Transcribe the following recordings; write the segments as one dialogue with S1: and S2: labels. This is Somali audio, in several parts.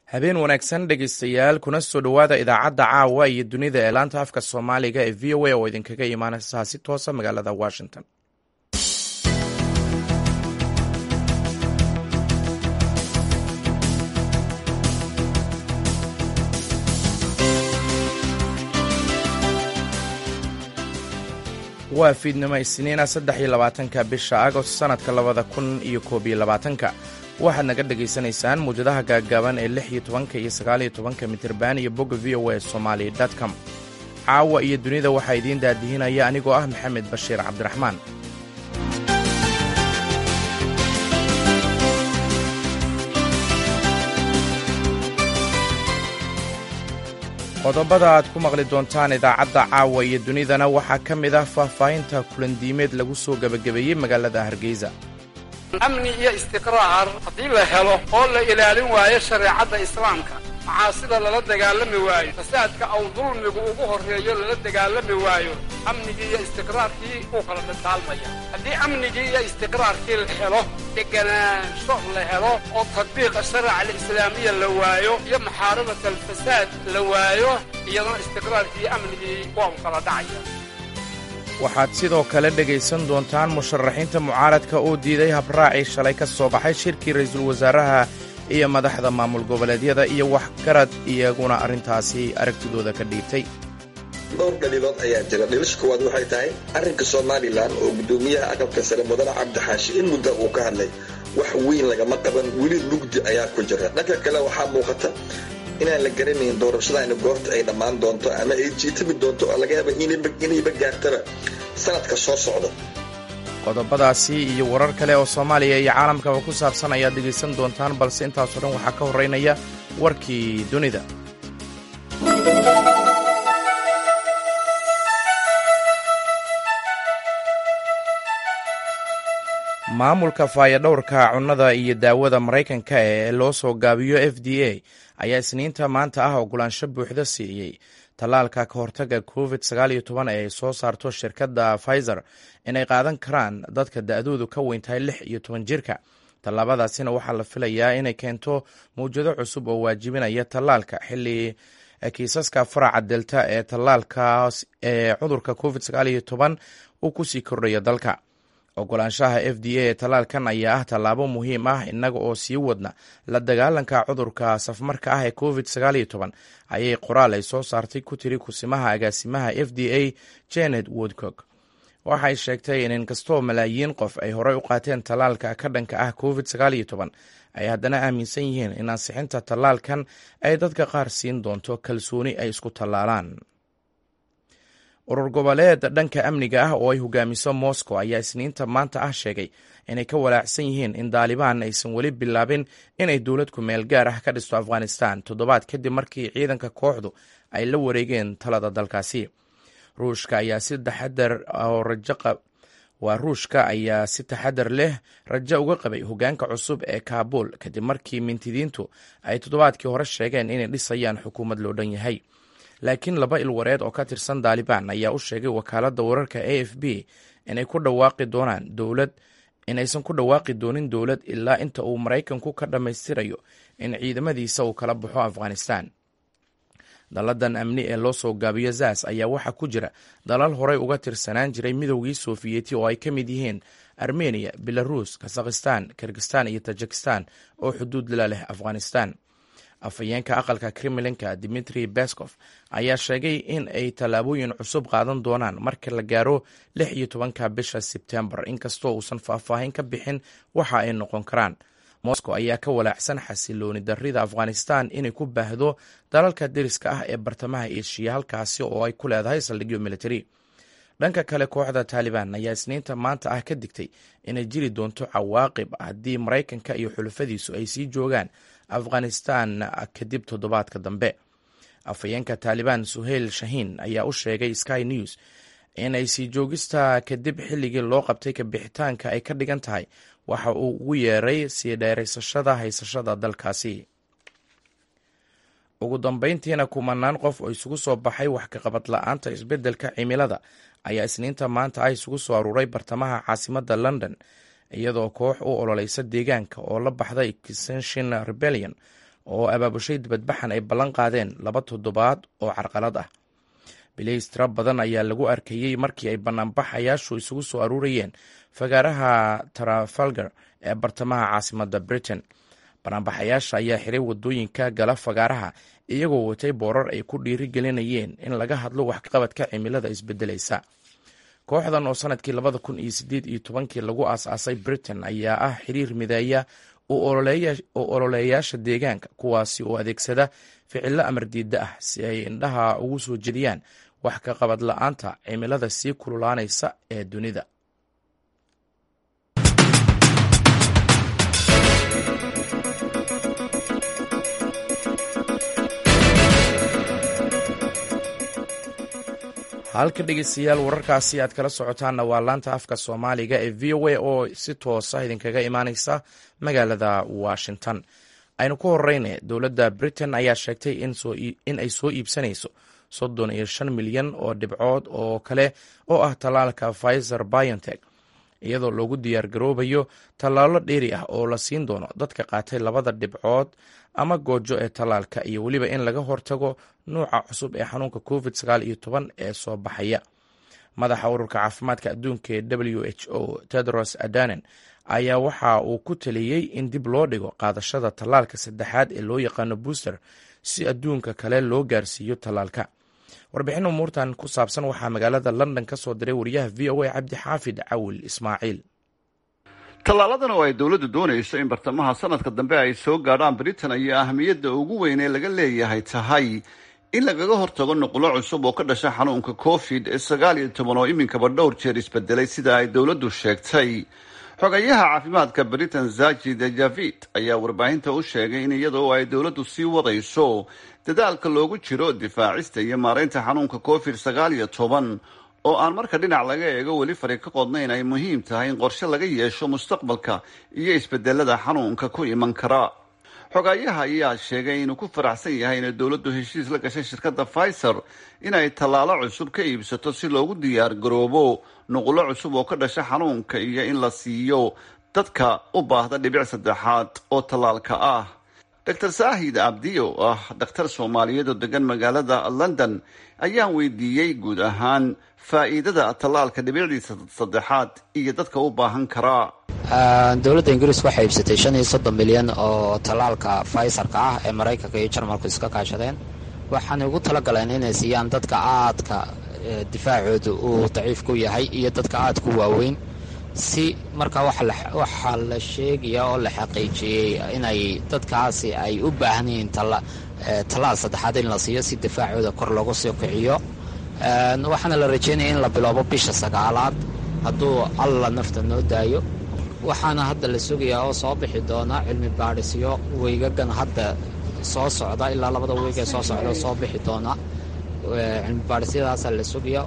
S1: habeen wanaagsan dhegaystayaal kuna soo dhowaada idaacadda caawa iyo dunida ee laanta afka soomaaliga ee v o a oo idinkaga imaanaysa si toosa magaalada washington waa fiidnimo isniina saddex iyo labaatanka bisha agost sannadka labada kun iyo koob iyo labaatanka waxaad naga dhagaysanaysaan muwjadaha gaaggaaban ee lix iyo tobanka iyo sagaaliyo tobanka mitirban iyo bogga v o a somali com caawa iyo dunida waxaa idiin daadihinaya anigoo ah maxamed bashiir cabdiraxmaan qodobada aad ku maqli doontaan idaacadda caawa iyo dunidana waxaa ka mid ah faahfaahinta kulandiimeed lagu soo gebagabeeyey magaalada hargeysa
S2: amni iyo istiqraar haddii la helo oo la ilaalin waayo shareecadda islaamka macaasida lala dagaalami waayo fasaadka aw dulmigu ugu horreeyo lala dagaalami waayo amnigii iyo istiqraarkii uu kala dhantaalmaya haddii amnigii iyo istiqraarkii la helo deganaansho la helo oo tadbiiqa sharica alislaamiya la waayo iyo muxaarabat alfasaad la waayo iyadana istiqraarkii iyo amnigii waa u kala dhacaya
S1: waxaad sidoo kale dhegaysan doontaan musharaxiinta mucaaradka oo diiday habraacii shalay ka soo baxay shirkii ra'iisul wasaaraha iyo madaxda maamul goboleedyada iyo waxgarad iyaguna arrintaasi aragtidooda ka dhiibtay
S3: dhowr dhaliilood ayaa jira dhilisha koowaad waxay tahay arrinka somalilan oo guddoomiyaha aqalka sare mudane cabdixaashi in mudda uu ka hadlay wax weyn lagama qaban weli mugdi ayaa ku jira dhanka kale waxaa muuqata inaan la garanayn doorashadaani goorta ay dhammaan doonto ama ay jiitami doonto oo laga yaaba inayba gaartaba sanadka soo socda
S1: qodobadaasi iyo warar kale oo soomaaliya iyo caalamkaba ku saabsan ayaad dhegaysan doontaan balse intaasoo dhan waxaa ka horraynaya warkii dunida maamulka faayadhowrka cunnada iyo daawada maraykanka ee loo soo gaabiyo f d a ayaa isniinta maanta ah ogolaansho buuxda siiyey tallaalka ka hortaga covid sagaaliyo toban ee ay soo saarto shirkadda pfizer inay qaadan karaan dadka da-doodu ka weyn tahay lix iyo toban jirka tallaabadaasina waxaa la filayaa inay keento mawjado cusub oo waajibinaya tallaalka xilli kiisaska faraca delta ee tallaalkaas ee cudurka covid sagaaliyo toban uu kusii kordhayo dalka ogolaanshaha f d a ee tallaalkan ayaa ah tallaabo muhiim ah innaga oo sii wadna la dagaalanka cudurka safmarka ah ee covid sagaaliyo toban ayay qoraal ay soo saartay ku tiri kusimaha agaasimaha f d a janet woodcock waxay sheegtay in inkastoo malaayiin qof ay horey u qaateen tallaalka ka dhanka ah covid sagaaliyo toban ay haddana aaminsan yihiin in ansixinta tallaalkan ay dadka qaar siin doonto kalsooni ay isku tallaalaan urur goboleed dhanka amniga ah oo ay hogaamiso moscow ayaa isniinta maanta ah sheegay inay ka walaacsan yihiin in daalibaan aysan weli bilaabin inay dowlad ku meel gaar ah ka dhisto afghanistan toddobaad kadib markii ciidanka kooxdu ay la wareegeen talada dalkaasi ruushka ayaa si taxadar oo rajo waa ruushka ayaa si taxadar leh rajo uga qabay hogaanka cusub ee kaabul kadib markii mintidiintu ay toddobaadkii hore sheegeen inay dhisayaan xukuumad loo dhan yahay laakiin laba ilwareed oo ka tirsan daalibaan ayaa u sheegay wakaaladda wararka a f b inay ku dhawaaqi doonaan dowlad inaysan ku dhawaaqi doonin dowlad ilaa inta uu maraykanku ka dhammaystirayo in ciidamadiisa uu kala baxo afghanistan dalladan amni ee loo soo gaabiyo zas ayaa waxaa ku jira dalal horey uga tirsanaan jiray midowgii sofiyeeti oo ay ka mid yihiin armeniya belaruus kazakhistan kirgistan iyo tajikistan oo xuduud la leh afghanistan afhayeenka aqalka kremlinka dimitri bescof ayaa sheegay in ay tallaabooyin cusub qaadan doonaan marka la gaaro lix iyo tobanka bisha sebtembar inkastoo uusan faahfaahin ka bixin waxa ay noqon karaan moscow ayaa ka walaacsan xasilooni darrida afghanistan inay ku baahdo dalalka deriska ah ee bartamaha eshiya halkaasi oo ay ku leedahay saldhigyo militari dhanka kale kooxda taalibaan ayaa isniinta maanta ah ka digtay inay jiri doonto cawaaqib haddii maraykanka iyo xulafadiisu ay sii joogaan afghanistan kadib toddobaadka dambe afhayeenka taalibaan suheyl shahiin ayaa u sheegay sky news inay sii joogista kadib xilligii loo qabtay kabixitaanka ay ka dhigan tahay waxa uu ugu yeeray sii dheeraysashada haysashada dalkaasi ugu dambeyntiina kumanaan qof oo isugu soo baxay wax kaqabad la-aanta isbeddelka cimilada ayaa isniinta maanta ah isugu soo aruuray bartamaha caasimadda london iyadoo koox u ololeysa deegaanka oo la baxday extension rebellion oo abaabushay dibadbaxan ay ballan qaadeen laba toddobaad oo carqalad ah bilays tiro badan ayaa lagu arkayey markii ay banaanbaxayaashu isugu soo aruurayeen fagaaraha trafalgar ee bartamaha caasimadda britain banaanbaxayaasha ayaa xiray wadooyinka gala fagaaraha iyagoo watay boorar ay ku dhiiri gelinayeen in laga hadlo waxqabadka cimilada isbedelaysa kooxdan oo sanadkii labada kun iyo sideed iyo tobankii lagu aas-aasay britain ayaa ah xiriir mideeya oo ololeeyaasha deegaanka kuwaasi oo adeegsada ficilo amardiida ah si ay indhaha ugu soo jediyaan wax ka qabad la-aanta cimilada sii kululaanaysa ee dunida halka dhegeystayaal wararkaasi aad kala socotaanna waa laanta afka soomaaliga ee v o a oo si toosa idinkaga imaaneysa magaalada washington aynu ku horeyne dowladda britain ayaa sheegtay in ay soo iibsanayso soddon iyo shan milyan oo dhibcood oo kale oo ah tallaalka pfizer biontech iyadoo loogu diyaar garoobayo tallaalo dheeri ah oo la siin doono dadka qaatay labada dhibcood ama goojo ee tallaalka iyo weliba in laga hortago nuuca cusub ee xanuunka covid sagaal iyo toban ee soo baxaya madaxa ururka caafimaadka adduunka ee w h o tedros adanen ayaa waxa uu ku taliyey in dib loo dhigo qaadashada tallaalka saddexaad ee loo yaqaano booster si adduunka kale loo gaarsiiyo tallaalka warbixin umuurtan ku saabsan waxaa magaalada london ka soo diray wariyaha v o a cabdixaafid cawil ismaaciil
S4: tallaaladan oo ay dowladdu doonayso in bartamaha sanadka dambe ay soo gaadhaan britain ayaa ahmiyadda ugu weyn ee laga leeyahay tahay in lagaga hortago nuqulo cusub oo ka dhasha xanuunka covid sagaal iyo toban oo iminkaba dhowr jeer isbedelay sida ay dowladdu sheegtay xogayaha caafimaadka britain zajid javid ayaa warbaahinta u sheegay in iyadoo ay dowladdu sii wadayso dadaalka loogu jiro difaacista iyo maaraynta xanuunka covid sagaal iyo toban oo aan marka dhinac laga eego weli fari ka qodnayn ay muhiim tahay in qorshe laga yeesho mustaqbalka iyo isbedelada xanuunka ku iman kara xogayaha ayaa sheegay inuu ku faraxsan yahay inay dowladdu heshiis la gashay shirkadda pfizer inay tallaalo cusub ka iibsato si loogu diyaar garoobo nuqulo cusub oo ka dhasha xanuunka iyo in la siiyo dadka u baahda dhibic saddexaad oo tallaalka ah dor saahid abdi oo ah dhakhtar soomaaliyeed oo degan magaalada london ayaan weydiiyey guud ahaan faa'iidada tallaalka dhibicdiisa saddexaad iyo dadka u baahan karaa
S5: dowladda ingiriis waxay iibsatay shan iyo soddon milyan oo tallaalka faysarka ah ee maraykanka iyo jarmalku iska kaashadeen waxaanay ugu talagaleen inay siiyaan dadka aadka difaacooda uu daciif ku yahay iyo dadka aadku waaweyn si markaa waxaa la sheegaya oo la xaqiijiyey inay dadkaasi ay u baahan yihiin tallaal saddexaad in la siiyo si difaacooda kor loogu soo kiciyo waxaana la rajeynaya in la biloobo bisha sagaalaad hadduu alla nafta noo daayo waxaana hadda la sugayaa oo soo bixi doona cilmi baadhisyo weygagan hadda soo socda ilaa labada weeg ee soo socda soo bixi doona cilmi baadhisyadaasa la sugaya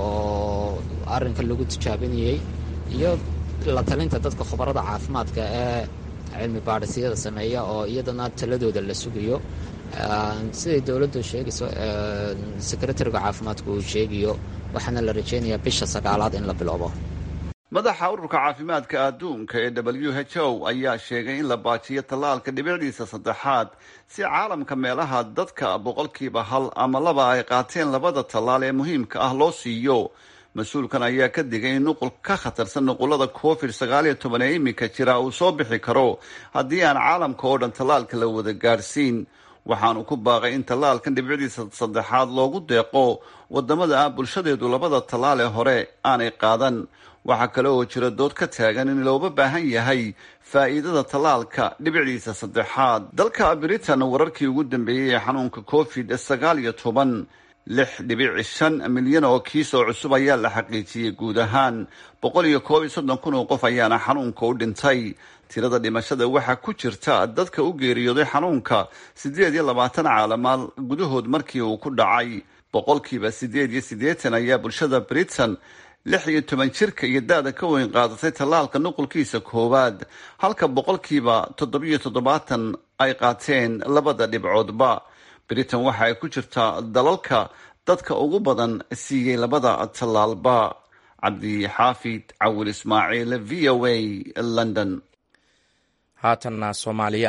S5: oo arrinka lagu tijaabinayey iyo la talinta dadka khubarada caafimaadka ee cilmi baadhisyada sameeya oo iyadana taladooda la sugayo siday dowladdu sheegayso sekretariga caafimaadku uu sheegayo waxaana la rajeynayaa bisha sagaalaad in la biloobo
S4: madaxa ururka caafimaadka adduunka ee w h o ayaa sheegay in la baajiyo tallaalka dhibicdiisa saddexaad si caalamka meelaha dadka boqolkiiba hal ama laba ay qaateen labada tallaal ee muhiimka ah loo siiyo mas-uulkan ayaa ka digay in nuqul ka khatarsan nuqulada covid sagaal iyo toban ee iminka jira uu soo bixi karo haddii aan caalamka oo dhan tallaalka la wada gaadhsiin waxaanu ku baaqay in tallaalkan dhibicdiisa saddexaad loogu deeqo wadamada ah bulshadeedu labada tallaal ee hore aanay qaadan waxaa kale oo jira dood ka taagan in looga baahan yahay faa'iidada tallaalka dhibicdiisa saddexaad dalka britain wararkii ugu dambeeyey ee xanuunka covid sagaal iyo toban lix dhibic shan milyan oo kiis oo cusub ayaa la xaqiijiyey guud ahaan boqol iyo koob iyo soddon kun oo qof ayaana xanuunka u dhintay tirada dhimashada waxaa ku jirta dadka u geeriyooday xanuunka siddeed iyo labaatan caalamaal gudahood markii uu ku dhacay boqolkiiba siddeed iyo siddeetan ayaa bulshada britain lix iyo toban jirka iyo da-da ka weyn qaadatay tallaalka nuqulkiisa koowaad halka boqolkiiba toddobiyo toddobaatan ay qaateen labada dhibcoodba britain waxa ay ku jirtaa dalalka dadka ugu badan siiyey labada tallaalba cabdixaafid cawil ismaaciil v o a london
S1: haatanna soomaaliya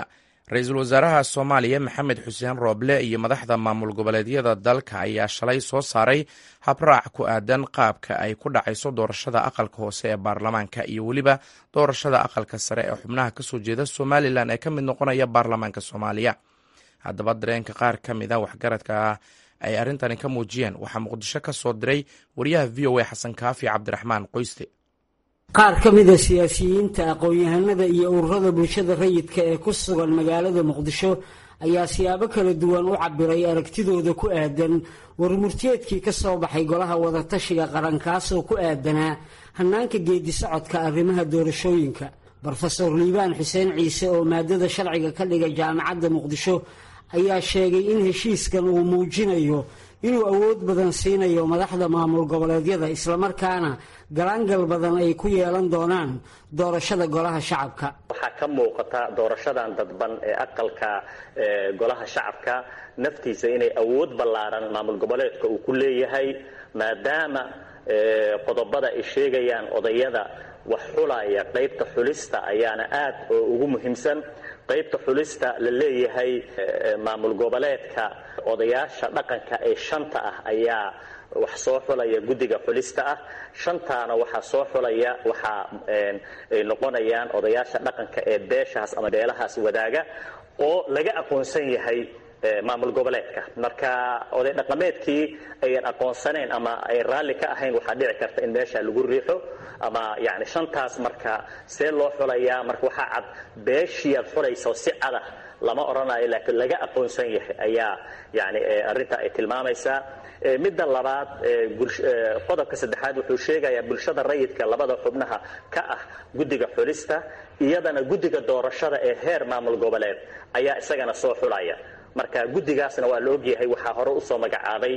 S1: ra-iisul wasaaraha soomaaliya maxamed xuseen rooble iyo madaxda maamul goboleedyada dalka ayaa shalay soo saaray habraac ku aadan qaabka ay ku dhacayso doorashada aqalka hoose ee baarlamaanka iyo weliba doorashada aqalka sare ee xubnaha kasoo jeeda somalilan ee ka mid noqonaya baarlamaanka soomaaliya haddaba dareenka qaar ka mida waxgaradka ay arrintani ka muujiyeen waxaa muqdisho ka soo diray wariyaha v o a xasan kaafi cabdiraxmaan qoyste
S6: qaar ka mida siyaasiyiinta aqoon-yahanada iyo ururada bulshada rayidka ee ku sugan magaalada muqdisho ayaa siyaabo kala duwan u cabiray aragtidooda ku aadan warmurteedkii ka soo baxay golaha wadatashiga qaran kaasoo ku aadanaa hannaanka geedi socodka arrimaha doorashooyinka brofeor liibaan xuseen ciise oo maadada sharciga ka dhiga jaamacadda muqdisho ayaa sheegay in heshiiskan uu muujinayo inuu awood badan siinayo madaxda maamul goboleedyada islamarkaana galaangal badan ay ku yeelan doonaan doorashada golaha shacabka
S7: waxaa ka muuqata doorashadan dadban ee aqalka golaha shacabka naftiisa inay awood ballaaran maamul goboleedka uu ku leeyahay maadaama qodobada ay sheegayaan odayada wax xulaya qaybta xulista ayaana aad oo ugu muhiimsan qaybta xulista la leeyahay maamul goboleedka odayaasha dhaqanka ee shanta ah ayaa wax soo xulaya guddiga xulista ah shantaana waxaa soo xulaya waxaa ay noqonayaan odayaasha dhaqanka ee beeshahaas ama beelahaas wadaaga oo laga aqoonsan yahay maamul goboleedka marka oday dhaqameedkii ayan aqoonsanayn ama ay raalli ka ahayn waxaa dhici karta in meesha lagu riixo ama yani shantaas marka see loo xulayaa marka waxaa cad beeshiiaad xulaysa si cada lama odhanayo laakiin laga aqoonsan yahay ayaa yani arrinta ay tilmaamaysaa midda labaad qodobka saddexaad wuxuu sheegayaa bulshada rayidka labada xubnaha ka ah guddiga xulista iyadana guddiga doorashada ee heer maamul goboleed ayaa isagana soo xulaya marka guddigaasna waa la ogyahay waxaa hore usoo magacaabay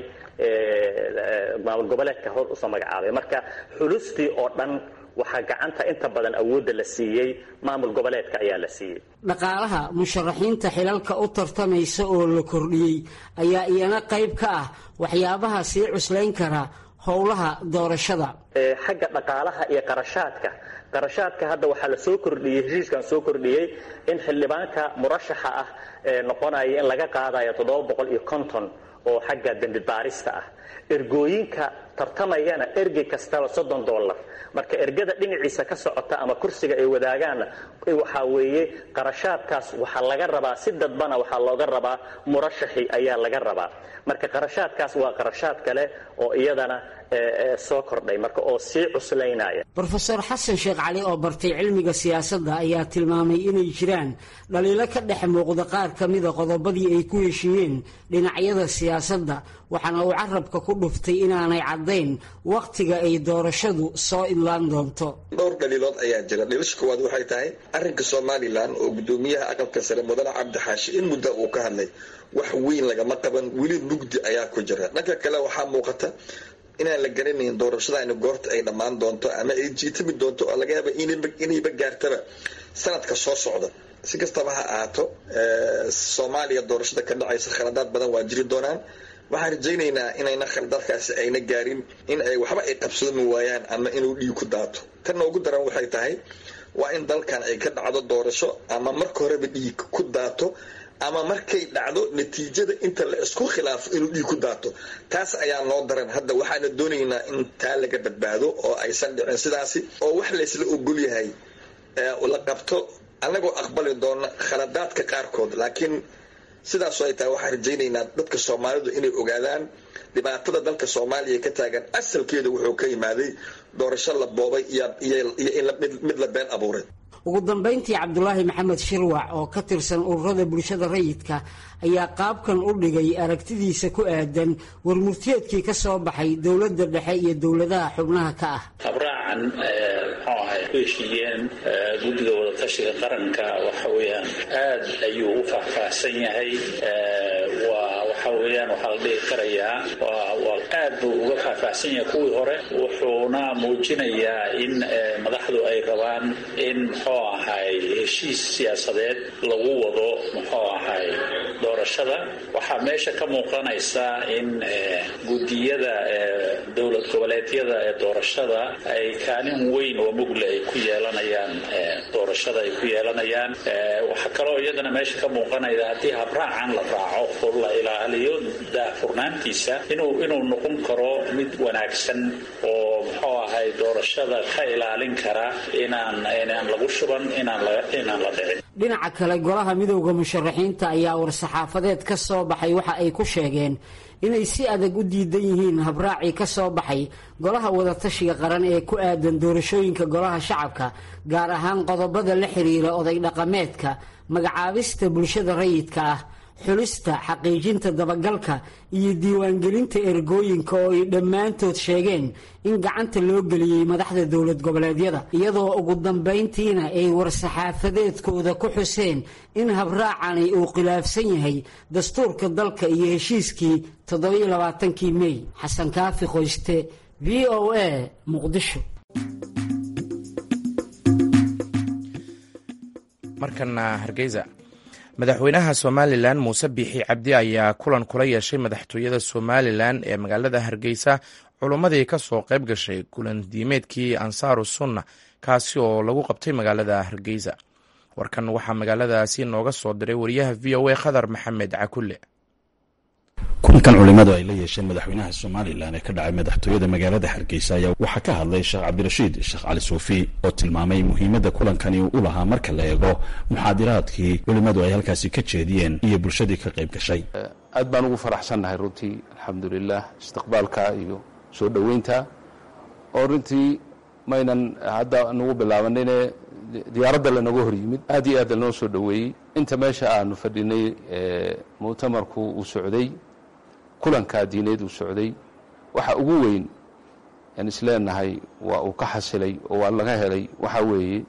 S7: maamul goboleedka hore usoo magacaabay marka xulustii oo dhan waxaa gacanta inta badan awoodda la siiyey maamul goboleedka ayaa la siiyey
S6: dhaqaalaha musharaxiinta xilalka u tartamaysa oo la kordhiyey ayaa iyana qayb ka ah waxyaabaha sii cuslayn kara howlaha doorashada
S7: xagga dhaqaalaha iyo qarashaadka qarashaadka hadda waxaa la soo kordhiyey heshiiskan soo kordhiyey in xildhibaanka murashaxa ah ee noqonaya in laga qaadayo toddoba boqol iyo konton oo xagga dembi baarista ah ergooyinka tartamayana ergey kastaba soddon dollar marka ergada dhinaciisa ka socota ama kursiga ay wadaagaanna waxaa weeye qarashaadkaas waxaa laga rabaa si dadbana waxaa looga rabaa murashaxi ayaa laga rabaa marka qarashaadkaas waa qarashaad kale oo iyadana soo kordhay marka oo sii cuslaynaya
S6: brofeor xasan sheekh cali oo bartay cilmiga siyaasadda ayaa tilmaamay inay jiraan dhaliilo ka dhex muuqda qaar ka mida qodobadii ay ku heshiiyeen dhinacyada siyaasadda waxaana uu carabka ku dhuftay inaanay caddayn wakhtiga ay doorashadu soo idlaan doonto
S3: dhowr dhaliilood ayaa jira dhilisha koowaad waxay tahay arrinka somalilan oo guddoomiyaha aqalka sare mudane cabdi xaashi in muddo uu ka hadlay wax weyn lagama qaban weli mugdi ayaa ku jira dhanka kale waxaa muuqata inaan la garanayn doorashadaani goorta ay dhammaan doonto ama ay jiitami doonto oo laga yaaba inayba gaartaba sanadka soo socda si kastaba ha ahaato soomaaliya doorashada ka dhacaysa khaladaad badan waa jiri doonaan waxaan rajaynaynaa inayna khaladaadkaasi ayna gaarin in ay waxba ay qabsoomi waayaan ama inuu dhiig ku daato tanna ugu daran waxay tahay waa in dalkan ay ka dhacdo doorasho ama marka horeba dhiig ku daato ama markay dhacdo natiijada inta la isku khilaafo inuu dhiig ku daato taas ayaa noo daran hadda waxaana doonaynaa in taa laga badbaado oo aysan dhicin sidaasi oo wax laysla ogol yahay la qabto annagoo aqbali doona khaladaadka qaarkood laakiin sidaasoo ay tahay waxaan rajaynaynaa dadka soomaalidu inay ogaadaan dhibaatada dalka soomaaliya ka taagan asalkeeda wuxuu ka yimaaday doorasho la boobay iyo in mid la been abuuray
S6: ugu dambayntii cabdulaahi maxamed shirwac oo ka tirsan ururada bulshada rayidka ayaa qaabkan u dhigay aragtidiisa ku aadan warmurtiyeedkii ka soo baxay dowladda dhexe iyo dowladaha xubnaha ka ah
S8: habraacan muxuu ahay ku heshiiyeen guddiga wadatashiga qaranka waxa weeyaan aad ayuu u faahfaahsan yahay waa waxa weeyaan waxaa la dhihi karayaa waa aad buu uga faahfaahsan yahay kuwii hore wuxuuna muujinayaa in madaxdu ay rabaan in muxuu ahay heshiis siyaasadeed lagu wado muxuu ahay doorashada waxaa meesha ka muuqanaysa in guddiyada dowlad goboleedyada ee doorashada ay kaalin weyn oo mugle ay ku yeelanayaan doorashada ay ku yeelanayaan waxaa kaloo iyadana meesha ka muuqanaya haddii habraacan la raaco oo la ilaaliyo daahfurnaantiisa inuu inuu noqon karo mid wanaagsan oo muxuu ahay doorashada ka ilaalin kara inaan inaan lagu shuban inaan la inaan la dhicin
S6: dhinaca kale golaha midowda musharaxiinta ayaa war-saxaafadeed ka soo baxay waxa ay ku sheegeen inay si adag u diidan yihiin habraacii ka soo baxay golaha wadatashiga qaran ee ku aadan doorashooyinka golaha shacabka gaar ahaan qodobada la xiriira oday dhaqameedka magacaabista bulshada rayidka ah xulista xaqiijinta dabagalka iyo diiwaangelinta ergooyinka oo ay dhammaantood sheegeen in gacanta loo geliyey madaxda dowlad goboleedyada iyadoo ugu dambayntiina ay war-saxaafadeedkooda ku xuseen in habraacani uu khilaafsan yahay dastuurka dalka iyo heshiiskii toddobiyo labaatankii mey xasan kaafi qoyste v o a muqdisho
S1: markana hargeysa madaxweynaha somalilan muuse biixi cabdi ayaa kulan kula yeeshay madaxtooyada somalilan ee magaalada hargeysa culummadii ka soo qayb gashay kulan diimeedkii ansaaru sunna kaasi oo lagu qabtay magaalada hargeysa warkan waxaa magaaladaasi nooga soo diray wariyaha v o a khadar maxamed cakulle
S9: kulankan culimadu ay la yeesheen madaxweynaha somalilan ee ka dhacay madaxtooyada magaalada hargeysa ayaa waxaa ka hadlay sheekh cabdirashiid sheekh cali suufi oo tilmaamay muhiimadda kulankani uu u lahaa marka la eego muxaadiraadkii culimmadu ay halkaasi ka jeediyeen iyo bulshadii ka qayb gashay
S10: aad baan ugu faraxsannahay runtii alxamdulilah istiqbaalka iyo soo dhoweynta oo runtii maynan hadda nagu bilaabanine diyaaradda lanaga hor yimid aad iyo aad lanoo soo dhoweeyey inta meesha aanu fadhinay muctamarku uu socday kulankaa diineed uu socday waxa ugu weyn aan isleenahay waa uu ka xasilay oo waa laga helay waxaa weeye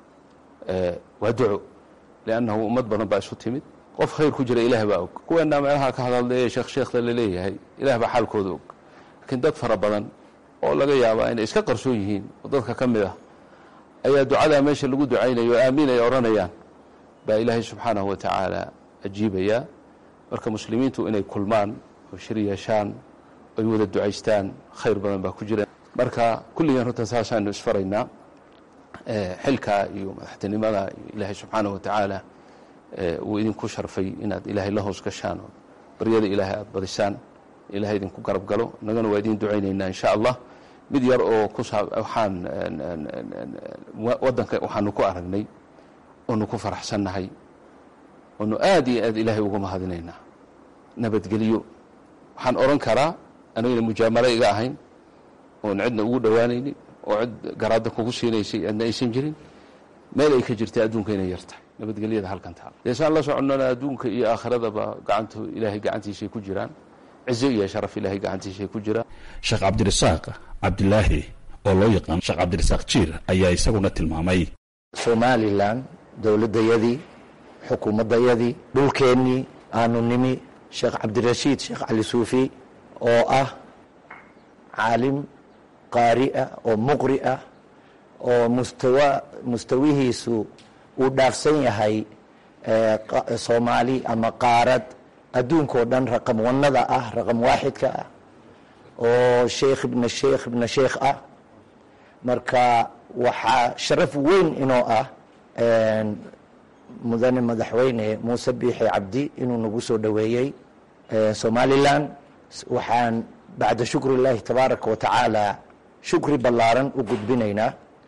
S10: waa duco liannahu ummad badan baa isu timid qof khayr ku jira ilaah baa og kuweenaa meelaha ka hadaldaye sheekh sheekhda laleeyahay ilaah baa xaalkooda og laakiin dad fara badan oo laga yaabaa inay iska qarsoon yihiin oo dadka ka mid ah ayaa ducadaa meesha lagu ducaynayo o aamiin ay odhanayaan baa ilaahay subxaanahu wa tacaala ajiibayaa marka muslimiintu inay kulmaan oo shir yeeshaan oy wada ducaystaan khayr badan baa ku jira marka kulligeen runta saasaanu isfaraynaa xilkaa iyo madaxtinimada iyo ilaahay subxaanahu wa tacaala uu idinku sharfay inaad ilaahay la hoos gashaan oo baryada ilaahay aada badisaan ilahay idinku garab galo innagana waa idin ducaynaynaa insha allah mid yar oo ku saa waxaan waddanka waxaanu ku aragnay oonu ku faraxsannahay oonu aad iyo aad ilaahay uga mahadinaynaa nabadgelyo waxaan odhan karaa anagana mujaamalo iga ahayn oon cidna ugu dhowaanaynin oo cid garaadda kugu siinaysay aadna aysan jirin meel ay ka jirtay adduunka inay yartahay nabadgelyada halkan taal deesaan la soconnana adduunka iyo aakhiradaba gacantu ilaahay gacantiisay ku jiraan cizo iyo sharaf ilaahay gacantiisay ku jiraan
S9: sheekh cabdirasaaq cabdilaahi oo loo yaqaan sheekh cabdirasaaq jiir ayaa isaguna tilmaamay
S11: somalilan dowladdayadii xukuumaddayadii dhulkeennii aanu nimi sheekh cabdirashiid sheekh cali suufi oo ah caalim qaari ah oo muqri ah oo mustawa mustawihiisu uu dhaafsan yahay soomaali ama qaarad adduunkao dhan raqam wanada ah raqam waaxidka ah oo sheekh ibna sheekh ibna sheekh ah marka waxaa sharaf weyn inoo ah mudane madaxweyne muuse biixi cabdi inuu nagu soo dhoweeyey somalilan waxaan bacda shukri اllahi tabaaraka wa tacaala shukri ballaaran u gudbinaynaa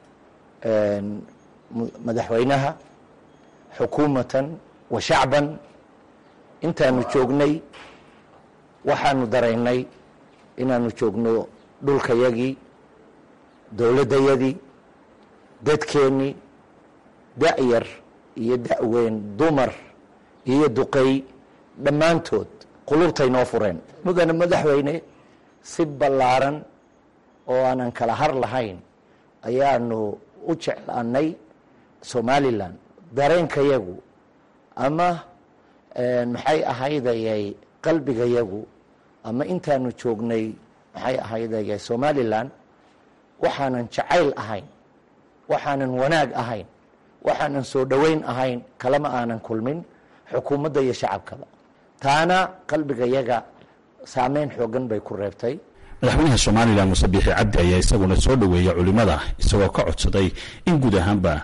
S11: madaxweynaha xukuumatan wa shacban intaanu joognay waxaanu daraynay inaanu joogno dhulkayagii dowladdayadii dadkeennii da-yar iyo da-weyn dumar iyo duqey dhammaantood qulubtay noo fureen mudane madaxweyne si ballaaran oo aanan kala har lahayn ayaanu u jeclaanay somalilan dareenkayagu ama maxay ahaydayay qalbigayagu ama intaanu joognay maxay ahaydayay somalilan waxaanan jacayl ahayn waxaanan wanaag ahayn waxaanan soo dhoweyn ahayn kalama aanan kulmin xukuumadda iyo shacabkaba taana qalbigayaga saameyn xoogan bay ku reebtay
S9: madaxweynaha somalilan muuse biixi cabdi ayaa isaguna soo dhoweeya culimada isagoo ka codsaday in guud ahaanba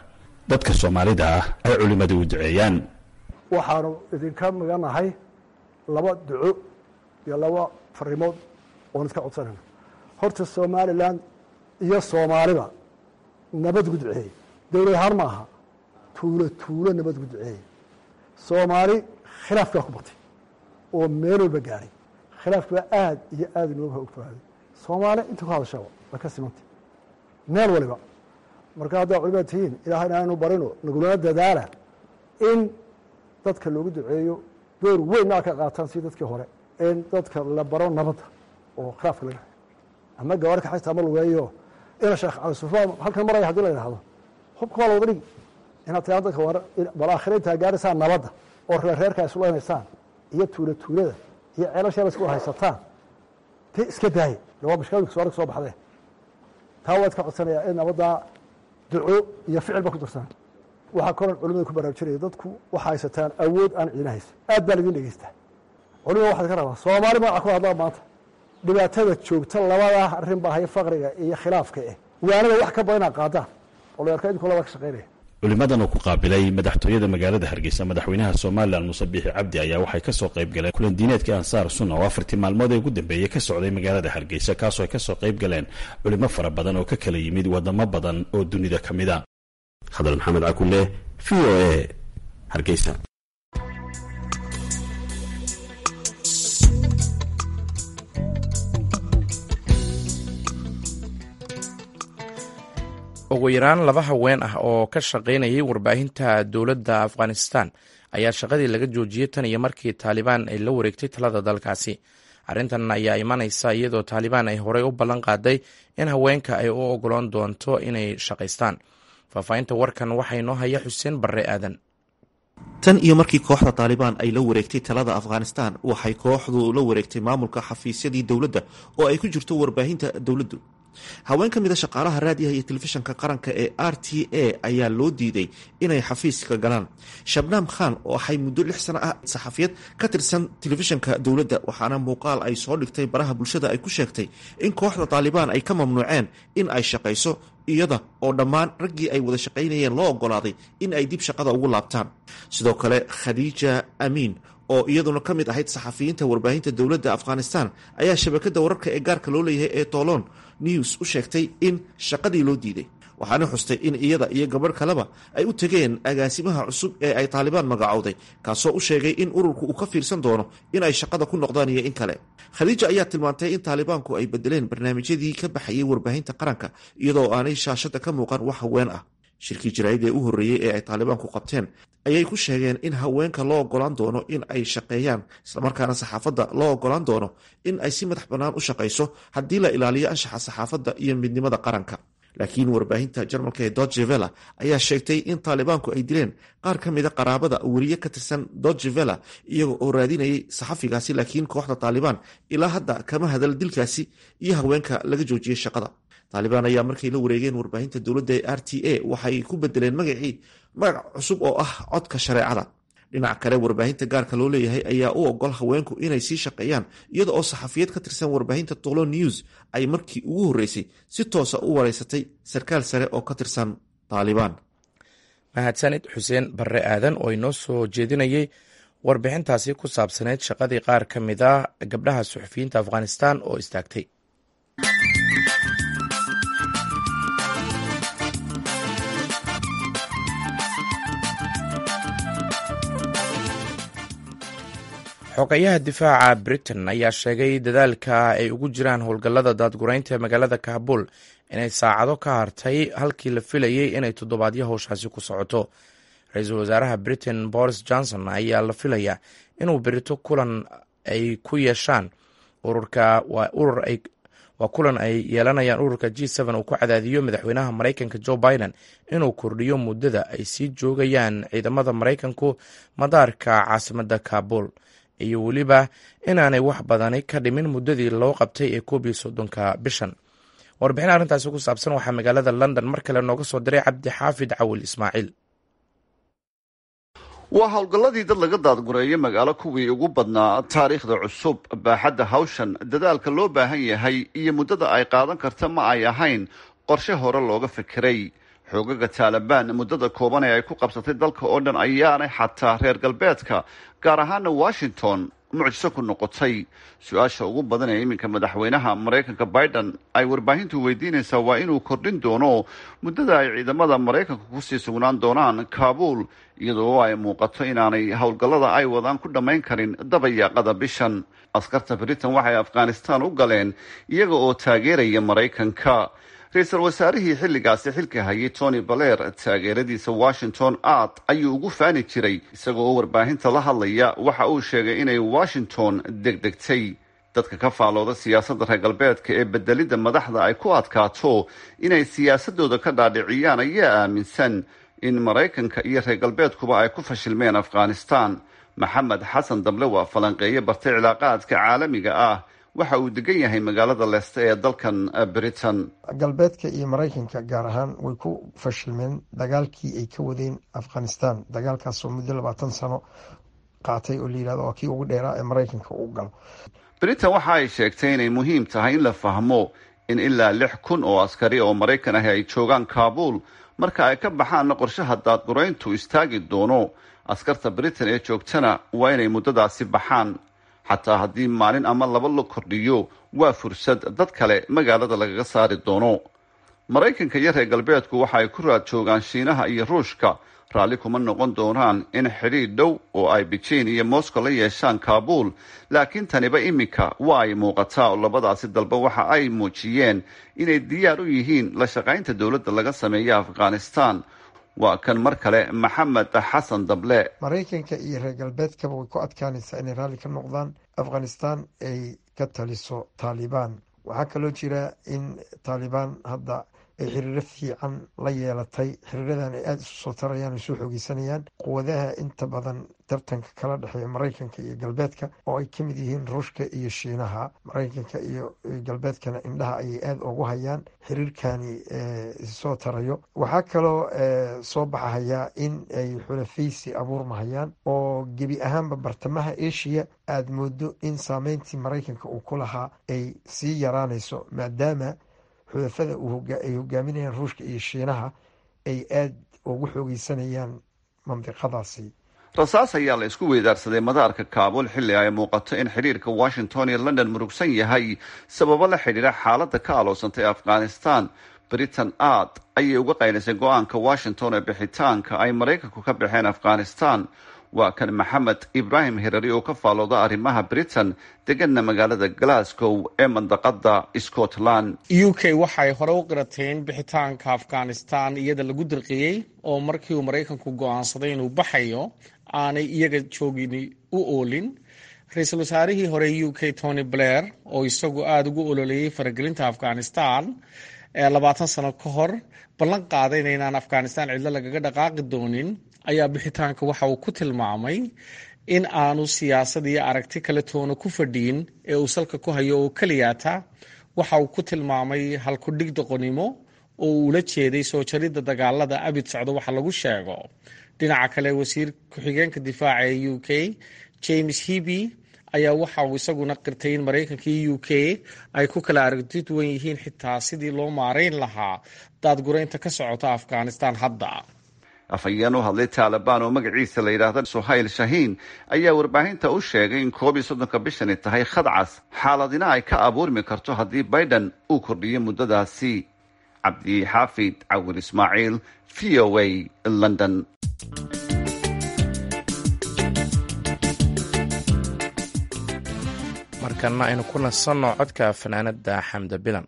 S9: dadka soomaalida ah ay culimmadu u duceeyaan
S12: waxaanu idinka maganahay laba duco iyo laba farimood oon iska codsanayna horta somalilan iyo soomaaliba nabad gu duceeyey dowlad ahaan ma aha tuulo tuulo nabad gu duceeyey soomaali khilaafki baa ku batay oo meel walba gaadhay khilaafki baa aad iyo aad inooga ogfaaday soomaali inta ku hadashaba way ka simantay meel waliba marka haddaa culimad tihiin ilaahayna aynu barino nagulana dadaala in dadka loogu duceeyo door weyn aa ka qaataan si dadkii hore in dadka la baro nabadda oo khilaafka laga ama gabar ka xayta ama lugeeyo ina sheekh cali sufaan halkan maraya hadii la yidhahdo hubka waa la wada dhigi inaad tiraa dadka war bal aakhira intaa gaaraysaan nabadda oo reerreerka isleynaysaan iyo tuula tuulada iyo ceelasheela isku haysataan te iska daaye waa mashkilada soo soo baxdee taa waa iska codsanayaa in nabaddaa duco iyo ficil ba ku darsan waxaa kaloo culimada ku baraarujinaya dadku waxa haysataan awood aan ciina haysa aad baa laidin dhegeystaa culimada waxaad ka rabaa soomaali magaca ku hadlaa maanta dhibaatada joogta labadaa arrin baa haya faqriga iyo khilaafka eh waanada wax ka badan inaad qaadaan oo la arkaa idinku labaa ka shaqaynaya
S9: culimmadan oo ku qaabilay madaxtooyada magaalada hargeysa madaxweynaha somalilan muuse biixi cabdi ayaa waxay kasoo qayb galeen kulan diineedkii ansaar sunna oo afartii maalmood ee ugu dambeeyey ka socday magaalada hargeysa kaasoo ay kasoo qayb galeen culimo fara badan oo ka kala yimid wadamo badan oo dunida ka mid a khadar maxamed cakule v o a hargeysa
S1: ugu yaraan laba haween ah oo ka shaqaynayay warbaahinta dowladda afghanistan ayaa shaqadii laga joojiyey tan iyo markii taalibaan ay la wareegtay talada dalkaasi arrintan ayaa imanaysa iyadoo taalibaan ay horey u ballan qaaday in haweenka ay u ogolaan doonto inay shaqaystaan faahfaahinta warkan waxaa inoo haya xuseen barre aadan
S13: tan iyo markii kooxda taalibaan ay la wareegtay talada afghanistan waxay kooxdu la wareegtay maamulka xafiisyadii dowladda oo ay ku jirto warbaahinta dowladdu haween ka mid a shaqaalaha raadiyaha iyo telefishanka qaranka ee r t a ayaa loo diiday inay xafiiska galaan shabnaam khan oo waxay muddo lix sano ah saxafiyad ka tirsan telefishanka dowladda waxaana muuqaal ay soo dhigtay baraha bulshada ay ku sheegtay in kooxda taalibaan ay ka mamnuuceen in ay shaqayso iyada oo dhammaan raggii ay wada shaqaynayeen loo ogolaaday in ay dib shaqada ugu laabtaan sidoo kale khadiija amiin oo iyaduna ka mid ahayd saxafiyiinta warbaahinta dowladda afghanistan ayaa shabakada wararka ee gaarka loo leeyahay ee tolon news u sheegtay in shaqadii loo diiday waxaana xustay in iyada iyo gabadh kaleba ay u tegeen agaasimaha cusub ee ay taalibaan magacowday kaasoo u sheegay in ururku uu ka fiirsan doono in ay shaqada ku noqdaan iyo in kale khadiija ayaa tilmaantay in taalibaanku ay bedeleen barnaamijyadii ka baxayay warbaahinta qaranka iyadoo aanay shaashada ka muuqan wax haween ah shirkii jaraa'id ee u horreeyey ee ay taalibaanku qabteen ayay ku sheegeen in haweenka loo ogolaan doono in ay shaqeeyaan islamarkaana saxaafadda loo ogolaan doono in ay si madax bannaan u shaqayso haddii la ilaaliyo anshaxa saxaafadda iyo midnimada qaranka laakiin warbaahinta jarmalka ee dodgevela ayaa sheegtay in taalibaanku ay dileen qaar ka mida qaraabada weriye ka tirsan dodgevela iyaga oo raadinayay saxafigaasi laakiin kooxda taalibaan ilaa hadda kama hadal dilkaasi iyo haweenka laga joojiyey shaqada taalibaan ayaa markay la wareegeen warbaahinta dowladda ee r t a waxay ku bedeleen magacii magac cusub oo ah codka shareecada dhinaca kale warbaahinta gaarka loo leeyahay ayaa u ogol haweenku inay sii shaqeeyaan iyada oo saxafiyad ka tirsan warbaahinta tolo news ay markii ugu horreysay si toosa u wareysatay sarkaal sare oo ka tirsan taalibaan
S1: mahadsanid xuseen barre aadan oo inoo soo jeedinayay warbixintaasi ku saabsaneyd shaqadii qaar ka mid a gabdhaha suxufiyiinta afghanistan oo istaagtay xogayaha difaaca britain ayaa sheegay dadaalka ay ugu jiraan howlgallada daadguraynta ee magaalada kaabul inay saacado ka hartay halkii la filayey inay toddobaadyo howshaasi ku socoto ra-iisul wasaaraha britain boris johnson ayaa la filayaa inuu berito kulan ay ku yeeshaan ururka waa kulan ay yeelanayaan ururka g uu ku cadaadiyo madaxweynaha maraykanka joe biden inuu kordhiyo muddada ay sii joogayaan ciidamada maraykanku madaarka caasimadda kaabul iyo weliba inaanay wax badani ka dhimin muddadii loo qabtay ee koob iyo soddonka bishan warbixin arrintaasi ku saabsan waxaa magaalada london mar kale nooga soo diray cabdi xaafid cawil ismaaciil
S4: waa howlgalladii dad laga daadgureeyo magaalo kuwii ugu badnaa taariikhda cusub baaxadda hawshan dadaalka loo baahan yahay iyo muddada ay qaadan karta ma ay ahayn qorshe hore looga fikiray xoogaga taalibaan muddada kooban ee ay ku qabsatay dalka oo dhan ayaanay xataa reer galbeedka gaar ahaana washington mucjiso ku noqotay su-aasha ugu badan ee iminka madaxweynaha maraykanka biden ay warbaahintu weydiinaysaa waa inuu kordhin doono muddada ay ciidamada maraykanka kusii sugnaan doonaan kaabuul iyadoo ay muuqato inaanay howlgallada ay wadaan ku dhammayn karin dabayaaqada bishan askarta britain waxay afghanistan u galeen iyaga oo taageeraya maraykanka ra-iisul wasaarihii xilligaasi xilka hayay tony baler taageeradiisa washington aad ayuu ugu faani jiray isagoo oo warbaahinta la hadlaya waxa uu sheegay inay washington degdegtay dadka ka faalooda siyaasadda reer galbeedka ee bedelidda madaxda ay ku adkaato inay siyaasadooda ka dhaadhiciyaan ayaa aaminsan in maraykanka iyo reer galbeedkuba ay ku fashilmeen afghanistan maxamed xasan dable waa falanqeeye bartay cilaaqaadka caalamiga ah waxa uu degan yahay magaalada leeste ee dalkan britain
S14: galbeedka iyo maraykanka gaar ahaan way ku fashilmeen dagaalkii ay ka wadeen afghanistan dagaalkaasoo muddo labaatan sano qaatay oo layihahdo waa kii ugu dheeraa ee maraykanka uu galo
S4: britain waxa ay sheegtay inay muhiim tahay in la fahmo in ilaa lix kun oo askari oo maraykan ahi ay joogaan kaabuul marka ay ka baxaanna qorshaha daadgurayntu istaagi doono askarta britain ee joogtana waa inay muddadaasi baxaan xataa haddii maalin ama laba la kordhiyo waa fursad dad kale magaalada lagaga saari doono maraykanka iyo reer galbeedku waxa ay ku raad joogaan shiinaha iyo ruushka raalli kuma noqon doonaan in xidhiidh dhow oo ay beijing iyo moscow la yeeshaan kaabuul laakiin taniba iminka waa ay muuqataa oo labadaasi dalba waxa ay muujiyeen inay diyaar u yihiin la shaqaynta dowladda laga sameeya afghanistan waa kan mar kale maxamed xasan dable
S14: maraykanka iyo reer galbeedkaba way ku adkaanaysaa inay raalli ka noqdaan afghanistan ay ka taliso taalibaan waxaa kaloo jira in taalibaan hadda ay xiriiro fiican la yeelatay xiriiradan ay aada isu soo tarayaan isu xoogeysanayaan quwadaha inta badan tartanka kala dhexeeya maraykanka iyo galbeedka oo ay kamid yihiin ruushka iyo shiinaha maraykanka iyo galbeedkana indhaha ayay aada ugu hayaan xiriirkani soo tarayo waxaa kaloo soo baxahayaa in ay xulafaysi abuurmahayaan oo gebi ahaanba bartamaha asia aada moodo in saameyntii maraykanka uu ku lahaa ay sii yaraanayso maadaama xulafada ay hogaaminayaan ruushka iyo shiinaha ay aada ugu xoogeysanayaan mandiqadaasi
S4: rasaas ayaa la isku weydaarsaday madaarka kaabuul xilli ay muuqato in xidhiirka washington iyo london murugsan yahay sababo la xidhiira xaaladda ka aloosantay afghanistan britain aad ayay uga qaylisay go-aanka washington ee bixitaanka ay maraykanku ka baxeen afghanistan waa kan maxamed ibraahim hirari oo ka faalooda arrimaha britain deganna magaalada glasgow ee mandaqada scotland
S15: u k waxay hore u qirateen bixitaanka afghanistan iyada lagu dirqiyey oo markii uu maraykanku go-aansaday inuu baxayo aanay iyaga joogin u oolin ra-iisul wasaarihii hore u k tony blair oo isagu aada ugu ololeeyey faragelinta afghanistan ee labaatan sano ka hor ballan qaadayna inaan afghanistan cidlo lagaga dhaqaaqi doonin ayaa bixitaanka waxa uu ku tilmaamay in aanu siyaasad iyo aragti kale toona ku fadhiyin ee uu salka ku hayo oo keliyaata waxa uu ku tilmaamay halkudhig doqonimo oo uu ula jeeday soo jaridda dagaalada abid socdo waxa lagu sheego dhinaca kale wasiir ku-xigeenka difaaca ee u k james heby ayaa waxa uu isaguna qirtay in maraykanka iyo u k ay ku kala aragti duwan yihiin xitaa sidii loo maarayn lahaa daadguraynta ka socota afghanistan hadda
S4: afhayeen u hadlay taalibaan oo magaciisa la yidhaahda suhayl shahiin ayaa warbaahinta u sheegay in koob iyo soddonka bishani tahay khadcas xaaladina ay ka abuurmi karto haddii biden uu kordhiyo muddadaasi cabdi xaafid cawil ismaaciil v o a london
S1: markana aynu ku nasanno codka fanaanada xamda bilan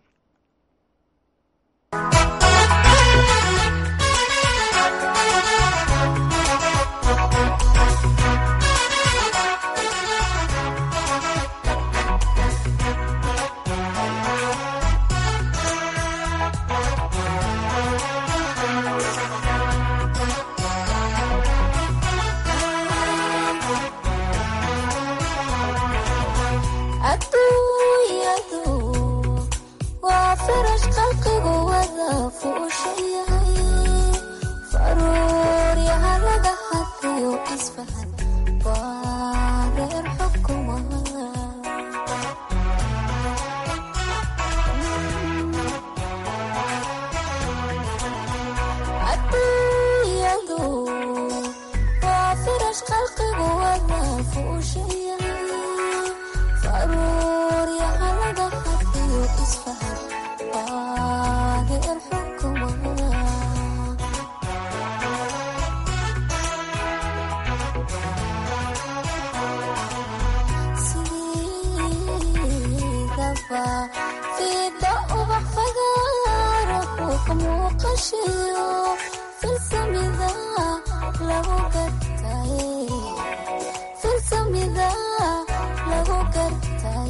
S16: muuqashiyo filsamida lagu gartay filsamida lagu gartay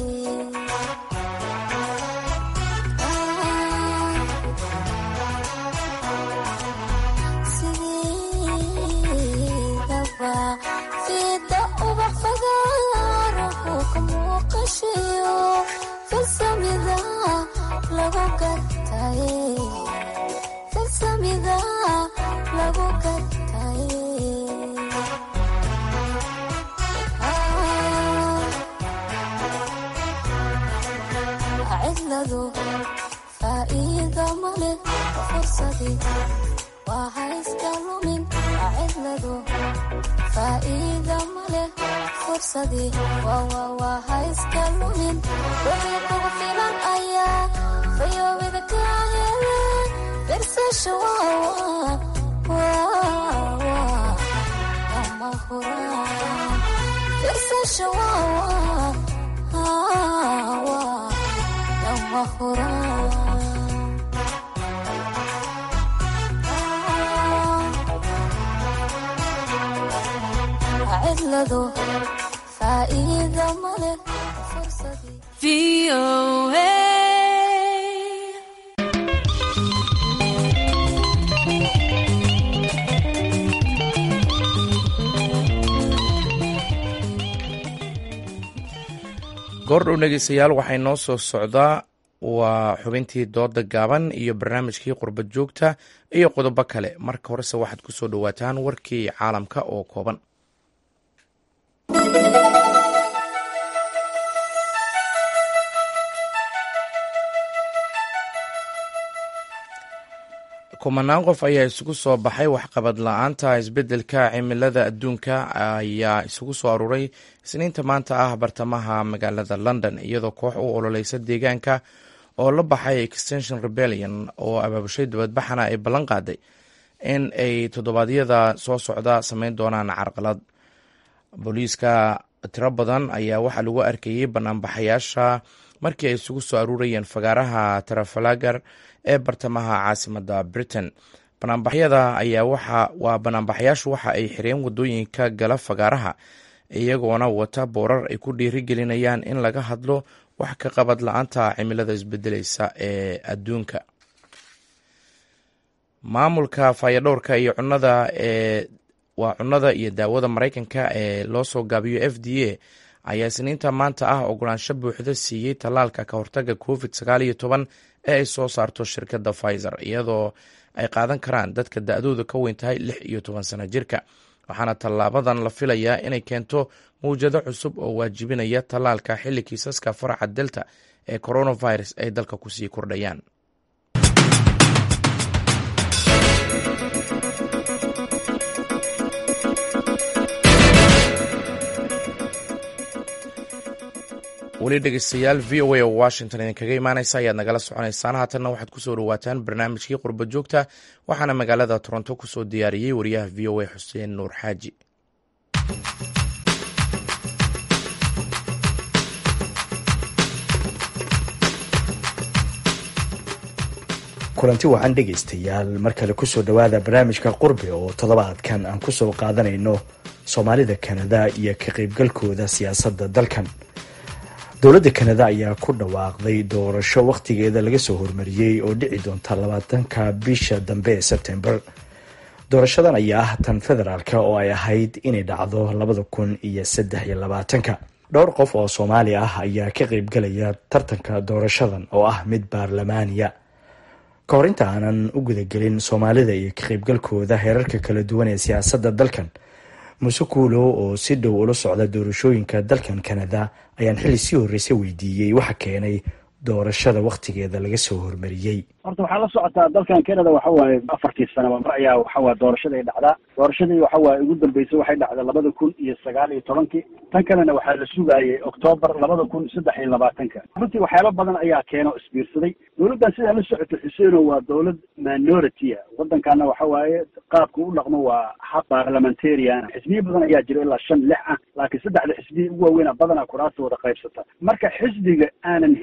S16: sididaba fida ubax fagaaruhu ka muuqashiyo filsamida lagu gartay filsamida lagu gartay cidladu faa'iido male fursadii waa hayska lumin cidladu faa'iido male fursadii waa hayska lumin wixii kugu filan ayaa fayoobida ka hele firsasha lama huraan firsasha lama huraan cidladu faa'iido male
S1: goordhow dhegeystayaal waxay noo soo socdaa waa xubintii dooda gaaban iyo barnaamijkii qurbad joogta iyo qodobo kale marka horese waxaad ku soo dhowaataan warkii caalamka oo kooban kumanaan qof ayaa isugu soo baxay waxqabad la-aanta isbeddelka cimilada adduunka ayaa isugu soo aruuray isniinta maanta ah bartamaha magaalada london iyadoo koox u ololeysa deegaanka oo la baxay extension rebellion oo abaabushay dibadbaxana ay ballan qaaday in ay toddobaadyada soo socda sameyn doonaan carqalad booliiska tiro badan ayaa waxaa lagu arkayey banaanbaxayaasha markii ay isugu soo aruurayeen fagaaraha trafalagar ee bartamaha caasimada britain banaanbaxyada ayaa waa banaanbaxayaashu waxa ay xireen wadooyinka gala fagaaraha iyagoona wata boorar ay ku dhiirigelinayaan in laga hadlo wax ka qabad la-aanta cimilada isbedeleysa ee adduunka maamulka fayadhowrka iyo cunada ee waa cunnada iyo daawada maraykanka ee loo soo gaabiyo f d a ayaa isniinta maanta ah ogolaansho buuxda siiyey tallaalka ka hortaga covid sagaal iyo toban ee ay soo saarto shirkadda pfizer iyadoo ay qaadan karaan dadka da-dooda ka weyn tahay lix iyo toban sano jirka waxaana tallaabadan la filayaa inay keento mawjado cusub oo waajibinaya tallaalka xilli kiisaska faraca delta ee coronavirus ay dalka kusii kordhayaan weli dhegeystayaal v o a oo washington idinkaga imaaneysa ayaad nagala soconeysaan haatanna waxaad kusoo dhawaataan barnaamijkii qurba joogta waxaana magaalada toronto kusoo diyaariyey wariyaha v o a xuseen nuur xaaji
S17: kulanti wacan dhegaystayaal mar kale kusoo dhowaada barnaamijka qurbi oo toddobaadkan aan kusoo qaadanayno soomaalida kanada iyo ka qaybgalkooda siyaasadda dalkan dowladda kanada ayaa ku dhawaaqday doorasho wakhtigeeda laga soo hormariyey oo dhici doonta labaatanka bisha dambe ee sebtembar doorashadan ayaa ah tan federaalk oo ay ahayd inay dhacdo labada kun iyo saddex iyo labaatanka dhowr qof oo soomaali ah ayaa ka qaybgalaya tartanka doorashadan oo ah mid baarlamaaniya ka hor inta aanan u gudagelin soomaalida iyo ka qaybgalkooda heerarka kala duwan ee siyaasadda dalkan muuse kuulow oo si dhow ula socda doorashooyinka dalkan kanada ayaan xilli sii horreysa weydiiyey waxa keenay doorashada wakhtigeeda laga soo hormariyey
S18: horta waxaa la socotaa dalkan canada waxa waaye afartii sanaba mar ayaa waxawaaye doorashada ay dhacdaa doorashadii waxa waaye ugu dambeysay waxay dhacday labada kun iyo sagaal iyo tobankii tan kalena waxaa la sugaayay octoobar labada kun saddex iyo labaatanka runtii waxyaaba badan ayaa keeno isbiirsaday dowladdan sidaa la socota xuseeno waa dowlad minority a waddankana waxa waaye qaabka u dhaqmo waa hab parliamentarian xisbiyo badan ayaa jira ilaa shan lix ah laakiin saddexda xisbiya ugu waaweyna badanaa kuraasta wada qaybsata marka xisbiga aanan helin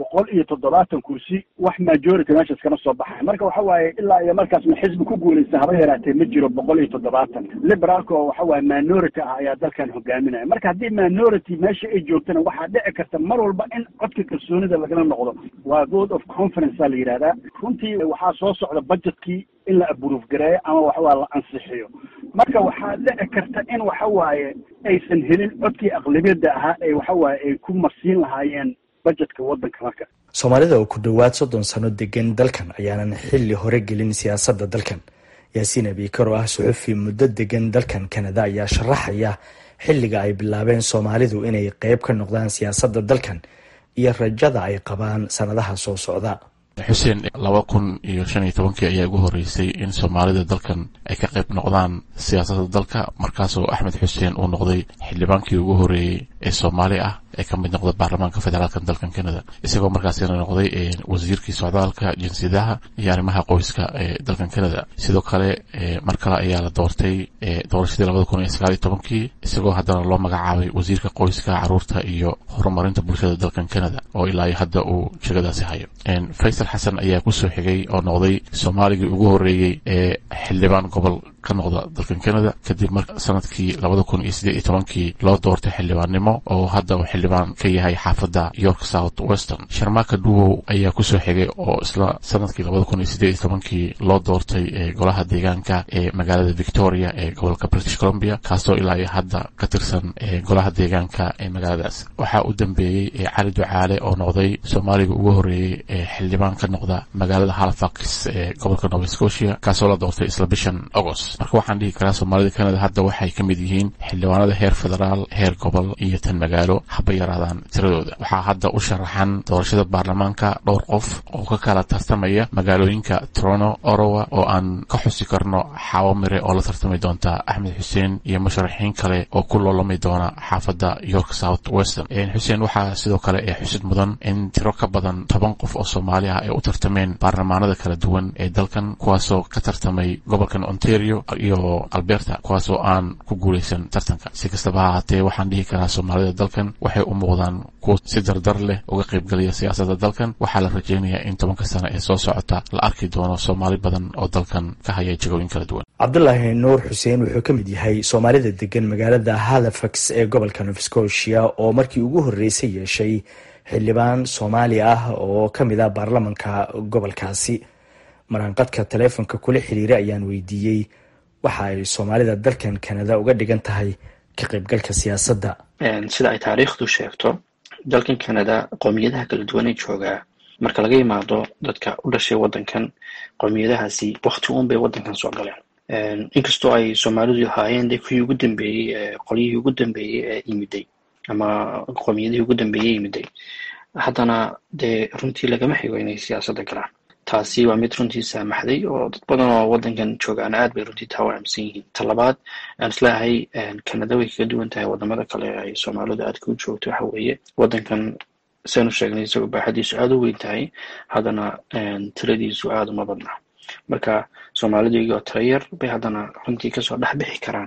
S18: boqol iyo toddobaatan kursi wax majority meeshaas kama soo baxay marka waxa waaye ilaa iyo markaasna xisbi ku guulaysta haba yaraatee ma jiro boqol iyo toddobaatan liberaalka oo waxa waaye minority ah ayaa dalkan hogaaminaya marka haddii minority meesha ay joogtana waxaa dhici karta mar walba in codka kalsoonida lagala noqdo waa vote of conference a la yidhahdaa runtii waxaa soo socda budgetkii in la aburuuf gareeyo ama waxawaa la ansixiyo marka waxaa dhici karta in waxa waaye aysan helin codkii aqlabiyadda ahaa ee waxa waaye ay ku marsiin lahaayeen budgetka waddanka marka
S17: soomaalida oo ku dhowaad soddon sano degan dalkan ayaanan xilli hore gelin siyaasadda dalkan yaasiin abiikar oo ah suxufi muddo degan dalkan kanada ayaa sharaxaya xilliga ay bilaabeen soomaalidu inay qeyb ka noqdaan siyaasadda dalkan iyo rajada ay qabaan sannadaha soo socda
S19: xuseen laba kun iyo shan iyo tobankii ayaa ugu horeysay in soomaalida dalkan ay ka qayb noqdaan siyaasadda dalka markaasoo axmed xuseen uu noqday xildhibaankii ugu horeeyey ee soomaali ah ee ka mid noqda baarlamaanka federaalka dalkan canada isagoo markaasina noqday wasiirkii socdaalka jinsiyadaha iyo arrimaha qoyska ee dalkan canada sidoo kale mar kale ayaa la doortay doorashadii labada kun iyo sagaal iyo tobankii isagoo haddana loo magacaabay wasiirka qoyska caruurta iyo horumarinta bulshada dalkan canada oo ilaa iyo hadda uu jegadaasi hayo faysal xasan ayaa kusoo xigay oo noqday soomaaligii ugu horeeyey ee xildhibaan gobol ka noqda dalkan canada kadib mar sanadkii labada kun iyo siddeed iyo tobankii loo doortay xildhibaannimo oo hadda uu xildhibaan ka yahay xaafadda york south western sharmaaka dhuwow ayaa kusoo xigay oo isla sanadkii labada kun iyo siddeed iyo tobankii loo doortay golaha deegaanka ee magaalada victoria ee gobolka british columbia kaasoo ilaa iyo hadda ka tirsan golaha deegaanka ee magaaladaas waxaa u dambeeyey cali ducaale oo noqday soomaaliga ugu horeeyey ee xildhibaan ka noqda magaalada halifax ee gobolka nova scotia kaasoo la doortay isla bishan agost marka waxaan dhihi karaa soomaalida canada hadda waxay ka mid yihiin xildhibaanada heer federaal heer gobol iyo tan magaalo haba yaraadaan tiradooda waxaa hadda u sharaxan doorashada baarlamaanka dhowr qof oo ka kala tartamaya magaalooyinka toronto orowa oo aan ka xusi karno xaawo mire oo la tartami doonta axmed xuseen iyo musharaxiin kale oo ku loolami doona xaafadda york south western xuseen waxaa sidoo kale ee xusid mudan in tiro ka badan toban qof oo soomaali ah ay u tartameen baarlamaanada kala duwan ee dalkan kuwaasoo ka tartamay gobolkan ontario iyo alberta kuwaasoo aan ku guulaysan tartanka si kastaba ha haatee waxaan dhihi karaa soomaalida dalkan waxay u muuqdaan kuwa si dardar leh uga qaybgelaya siyaasadda dalkan waxaa la rajaynayaa in tobanka sano ee soo socota la arki doono soomaali badan oo dalkan ka haya jagooyin kala duwan
S17: cabdulaahi nuur xuseen wuxuu ka mid yahay soomaalida degan magaalada halifax ee gobolka nova scotia oo markii ugu horreysay yeeshay xildhibaan soomaali ah oo ka mid ah baarlamanka gobolkaasi maraanqadka taleefonka kula xiriira ayaan weydiiyey waxa ay soomaalida dalkan kanada uga dhigan tahay ka qaybgalka siyaasadda
S20: sida ay taariikhdu sheegto dalkan kanada qowmiyadaha kala duwan ee joogaa marka laga yimaado dadka u dhashay waddankan qowmiyadahaasi wakti uun bay waddankan soo galeen inkastoo ay soomaalidu ahaayeen de kuwii ugu dambeeyey qolyihii ugu dambeeyey ee yimiday ama qowmiyadihii ugu dambeeyey yimiday haddana dee runtii lagama xigo inay siyaasadda galaan taasi waa mid runtii saamaxday oo dad badan oo waddankan joogaana aad bay runtii taa u aaminsan yihiin ta labaad aan isleeyahay kanada way kaga duwan tahay wadamada kale ay soomaalidu aadka u joogto waxa weeye waddankan saynu sheegnay isagoo baaxadiisu aada u weyn tahay haddana tiradiisu aada uma badna marka soomaalidu iyagoo tira yar bay haddana runtii kasoo dhex bixi karaan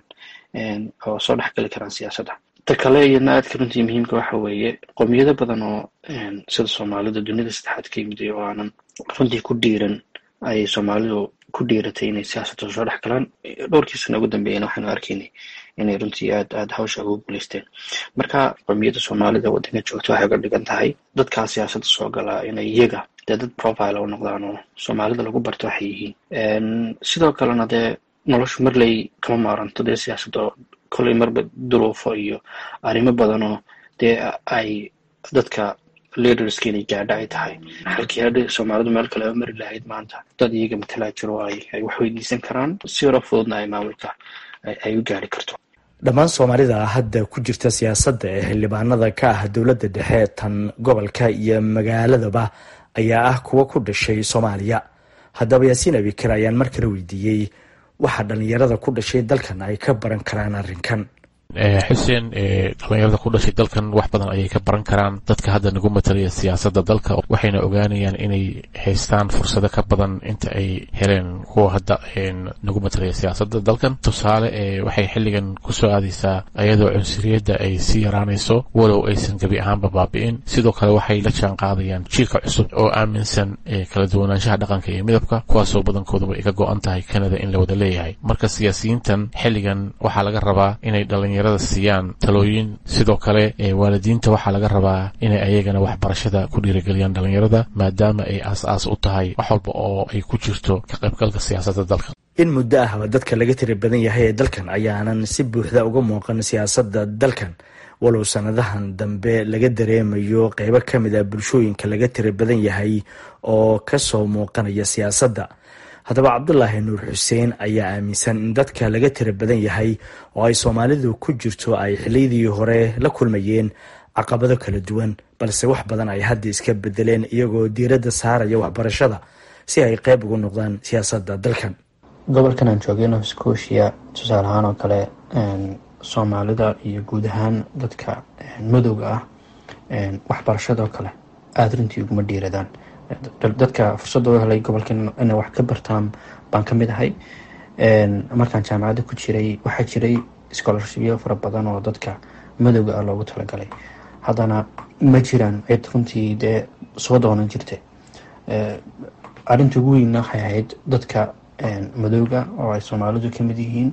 S20: oo soo dhex gali karaan siyaasadda ta kale iyadna aadka runtii muhiimka waxa weeye qowmiyado badan oo sida soomaalida dunida saddexaad ka yimid oo aanan runtii ku dhiiran ayay soomaalidu ku dhiiratay inay siyaasadda soo dhex galaan dhowrkii sana ugu dambeeyana waxaanu arkaynay inay runtii aad aad hawsha ugu guulaysteen marka qowmiyadda soomaalida waddanka joogta waxay uga dhigan tahay dadkaa siyaasadda soo galaa inay iyaga dee dad profile u noqdaan oo soomaalida lagu barto waxay yihiin sidoo kalena dee noloshu marley kama maaranto dee siyaasadda kolley marba duruufo iyo arrimo badanoo dee ay dadka leaderska inay gaadha ay tahay halkii hadha soomaalidu meel kale mari lahayd maanta dad iyaga matalaa jiro ay ay wax weydiisan karaan si yaro fududna ay maamulka ay u gaari karto
S17: dhammaan soomaalida hadda ku jirta siyaasadda ee xildhibaanada ka ah dowladda dhexe tan gobolka iyo magaaladaba ayaa ah kuwa ku dhashay soomaaliya haddaba yaasiin abikar ayaan mar kale weydiiyey waxa dhallinyarada ku dhashay dalkan ay ka baran karaan arrinkan
S19: xuseen dhalinyarada ku dhashay dalkan wax badan ayay ka baran karaan dadka hadda nagu matalaya siyaasadda dalka waxayna ogaanayaan inay haystaan fursado ka badan inta ay heleen kuwa hadda nagu matalaya siyaasadda dalkan tusaale waxay xilligan kusoo aadaysaa iyadoo cunsuriyadda ay sii yaraanayso walow aysan gebi ahaanba baabi'in sidoo kale waxay la jaan qaadayaan jiilka cusub oo aaminsan kala duwanaanshaha dhaqanka iyo midabka kuwaasoo badankooduba ay ka go-an tahay kanada in la wada leeyahay marka siyaasiyiintan xilligan waxaa laga rabaa inay dhalinyarada siiyaan talooyin sidoo kale waalidiinta waxaa laga rabaa inay ayagana waxbarashada ku dhiirigeliyaan dhalinyarada maadaama ay aas-aas u tahay wax walba oo ay ku jirto ka qaybgalka siyaasadda dalka
S17: in muddo ahba dadka laga tiri badan yahay ee dalkan ayaanan si buuxda uga muuqan siyaasadda dalkan walow sanadahan dambe laga dareemayo qeybo ka mid a bulshooyinka laga tiri badan yahay oo kasoo muuqanaya siyaasadda haddaba cabdulaahi nuur xuseen ayaa aaminsan in dadka laga tira badan yahay oo ay soomaalidu ku jirto ay xiliyadii hore la kulmayeen caqabado kala duwan balse wax badan ay hadda iska bedeleen iyagoo diiradda saaraya waxbarashada si ay qeyb ugu noqdaan siyaasadda dalkan
S20: gobolkan aan joogay nova scotia tusaale ahaan oo kale soomaalida iyo guud ahaan dadka madowga ah waxbarashadoo kale aada runtii uguma dhiiradaan dadka fursadda u helay gobolkan inay wax ka bartaan baan ka mid ahay markaan jaamacadda ku jiray waxaa jiray scholarshipyo fara badan oo dadka madowga ah loogu talagalay haddana ma jiraan cid runtii dee soo doonan jirta arrinta ugu weynna waxay ahayd dadka madowga oo ay soomaalidu ka mid yihiin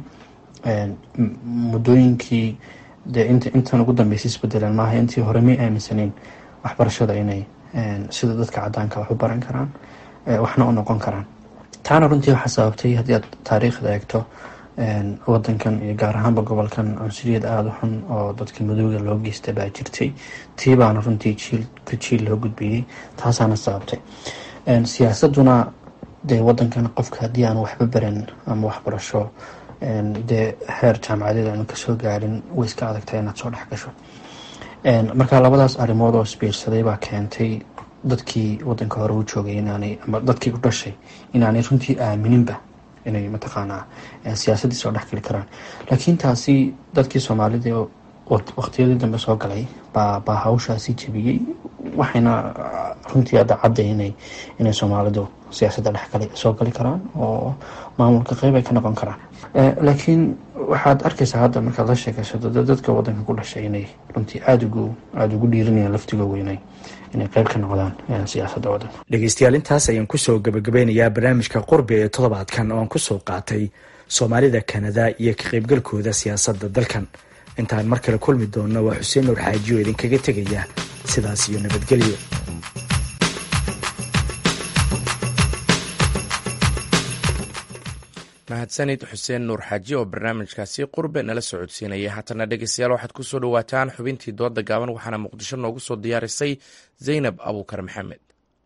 S20: muddooyinkii dee int intan ugu dambeysay isbedeleen maaha intii hore may aaminsaneyn waxbarashada inay sida dadka cadaanka wax u baran karaan waxna u noqon karaan taana runtii waxaa sababtay haddii aad taariikhda eegto wadankan iyo gaar ahaanba gobolkan cunsuriyad aada u xun oo dadka madowga loo geysta baa jirtay tii baana runtii jiilka jiil loo gudbiyey taasaana sababtay siyaasaduna dee wadankan qofka haddii aan waxba baran ama waxbarasho dee heer jaamacadeed aanu kasoo gaarin way iska adagtahay inaad soo dhex gasho marka labadaas arrimood oo isbiirsaday baa keentay dadkii wadanka hore u joogay inaanay ama dadkii u dhashay inaanay runtii aamininba inay mataqaanaa siyaasaddii soo dhex geli karaan laakiin taasi dadkii soomaalida waqtiyadii dambe soo galay baa baa hawshaasi jebiyey waxayna runtii hadda cadday inay inay soomaalidu siyaasadda dhexgali soo gali karaan oo maamulka qeyb ay ka noqon karaan laakiin waxaad arkaysaa hadda markaad la sheekaysato dadka wadanka ku dhashay inay runtii aada ugu aada ugu dhiiranayaan laftigooga inay inay qeyb ka noqdaan siyaasadda wadanka
S17: dhegeystayaal intaas ayaan kusoo gabagabeynayaa barnaamijka qurbi ee toddobaadkan oo aan kusoo qaatay soomaalida kanada iyo ka qeybgalkooda siyaasadda dalkan intaan mar kale kulmi doonno waa xuseen nuur xaaji oo idinkaga tegaya sidaas iyo nabadgelyo
S1: mahadsanid xuseen nuur xaaji oo barnaamijkaasi qurbe nala socodsiinaya haatana dhegeystayaal waxaad kusoo dhawaataan xubintii dooda gaaban waxaana muqdisho noogu soo diyaarisay zaynab abuukar maxamed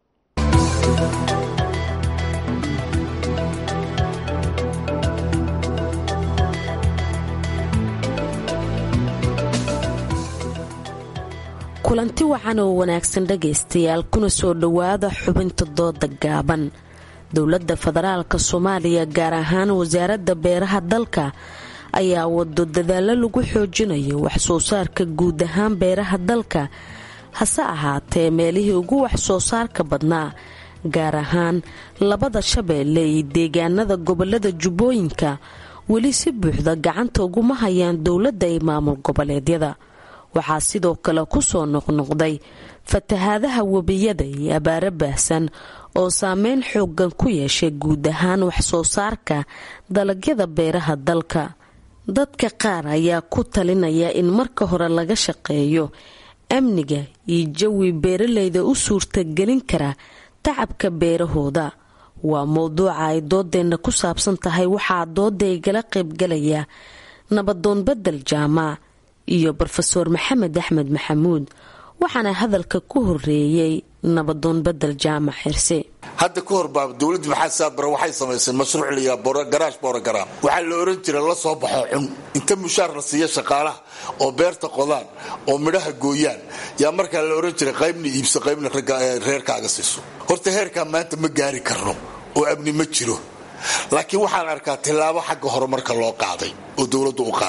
S21: kulanti wacan oo wanaagsan dhegaystayaal kuna soo dhowaada xubinta dooda gaaban dowladda federaalka soomaaliya gaar ahaan wasaaradda beeraha dalka ayaa wado dadaallo lagu xoojinayo waxsoo saarka guud ahaan beeraha dalka hase ahaatee meelihii ugu waxsoo saarka badnaa gaar ahaan labada shabeelle iyo deegaanada gobolada jubbooyinka weli si buuxda gacanta uguma hayaan dowladda iyo maamul goboleedyada waxaa sidoo kale kusoo noqnoqday fatahaadaha webiyada iyo abaaro baahsan oo saameyn xoogan ku yeeshay guud ahaan waxsoo saarka dalagyada beeraha dalka dadka qaar ayaa ku talinaya in marka hore laga shaqeeyo amniga iyo jawi beeraleyda u suurtagelin kara tacabka beerahooda waa mowduuca ay doodeenna ku saabsan tahay waxaa doodaygala qaybgalaya nabadoon bedel jaamac iyo rofeor maxamed axmed maxamuud waxaana hadalka ku horeeyey nabadoon bedel jaamac xirse
S22: hadda ka hor baa dowladda maxamed saabare waxay samaysay mashruuc layaa garaash borogaraam waxaa la oran jira la soo baxo cun inta mushaar la siiya shaqaalaha oo beerta qodaan oo midhaha gooyaan yaa markaa la oran jiray qaybna iibso qaybna reerkaaga siiso horta heerkaa maanta ma gaari karno oo amni ma jiro laakiin waxaan arkaa tillaabo xagga horumarka loo qaaday oo dowladdu u qaaday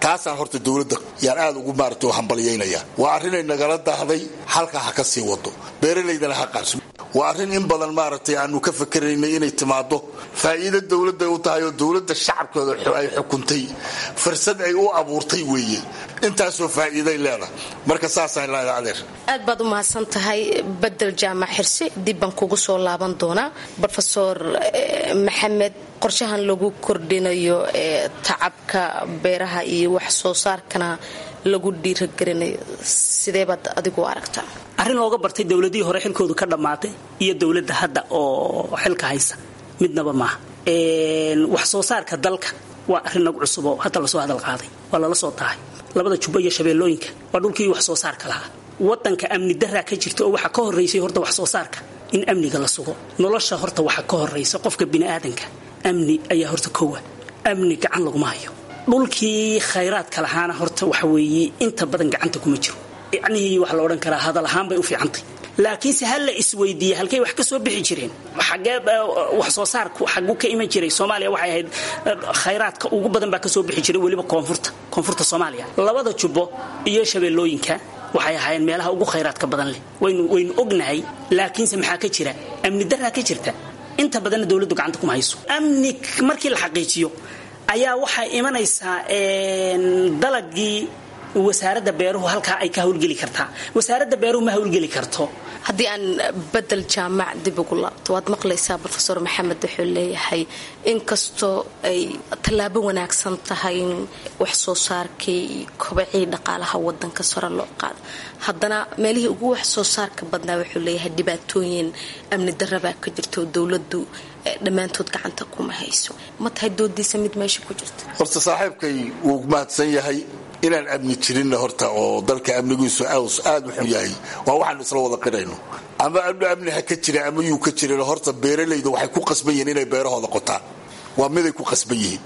S22: taasaan horta dowladda yaan aad ugu maarata u hambalyaynaya waa arrinay nagala dahday halkaa ha ka sii wado beeralaydana ha qaabso waa arrin in badan maaragtay aanu ka fakaraynay inay timaado faa'iido dowladday u tahay oo dowladda shacabkooda ay xukuntay fursad ay u abuurtay weeye intaasoo faa'iiday leedahay marka saasaan leedahay adeer
S21: aad baad u mahadsan tahay bedel jaamac xirsi dib baan kugu soo laaban doonaa rofeor maxamed qorshahan lagu kordhinayo ee tacabka beeraha iyo wax soo saarkana lagu dhiiragelinayo sidee baad adigu aragtaa
S2: arrin looga bartay dowladihii hore xilkoodu ka dhammaatay iyo dowladda hadda oo xilka haysa midnaba maaha wax soo saarka dalka waa arrin nagu cusub oo hadda lasoo hadal qaaday waa lala soo tahay labada jubbo iyo shabeellooyinka waa dhulkii wax soo saarka lahaa wadanka amni daraa ka jirta oo waxaa ka horaysay horta wax soo saarka in amniga la sugo nolosha horta waxaa ka horaysa qofka biniaadanka amni ayaa horta kowa amni gacan laguma hayo dhulkii khayraadka lahaana horta waxa weeye inta badan gacanta kuma jiro yacnihii waxa la odhan karaa hadal ahaan bay u fiicantay laakiinse ha la isweydiiyey halkay wax ka soo bixi jireen xagee wax soo saarku xagu ka iman jiray soomaaliya waxay ahayd khayraadka ugu badan baa ka soo bixi jiray weliba koonfurta koonfurta soomaaliya labada jubbo iyo shabeellooyinka waxay ahaayeen meelaha ugu khayraadka badan leh waynu waynu ognahay laakiinse maxaa ka jira amni daraa ka jirta inta badanna dowladdu gacanta kuma hayso amni markii la xaqiijiyo ayaa waxay imanaysaa dalagii wasaaradda beeruhu halkaa ay ka hawlgeli kartaa wasaaradda beeruhu ma hawlgeli karto
S21: haddii aan bedel jaamac dib ugu laabto waad maqlaysaa rofeor maxamed wuxuu leeyahay inkastoo ay tallaabo wanaagsan tahay in wax soo saarkii iyo kobacii dhaqaalaha wadanka sore loo qaado haddana meelihii ugu wax soo saarka badnaa wuxuu leeyahay dhibaatooyin amni darabaa ka jirto dowladu dhammaantood gacanta kuma hayso ma tahay doodiisa mid meesha ku jirta
S22: horta saaxiibkay wuu mahadsan yahay inaan amni jirinna horta oo dalka amnigiisu aad u xun yahay waa waxaanu isla wada qirayno ama amni ha ka jira ama yuu ka jirin horta beeralayda waxay ku qasban yihiin inay beerahooda qotaan waa miday ku qasban yihiin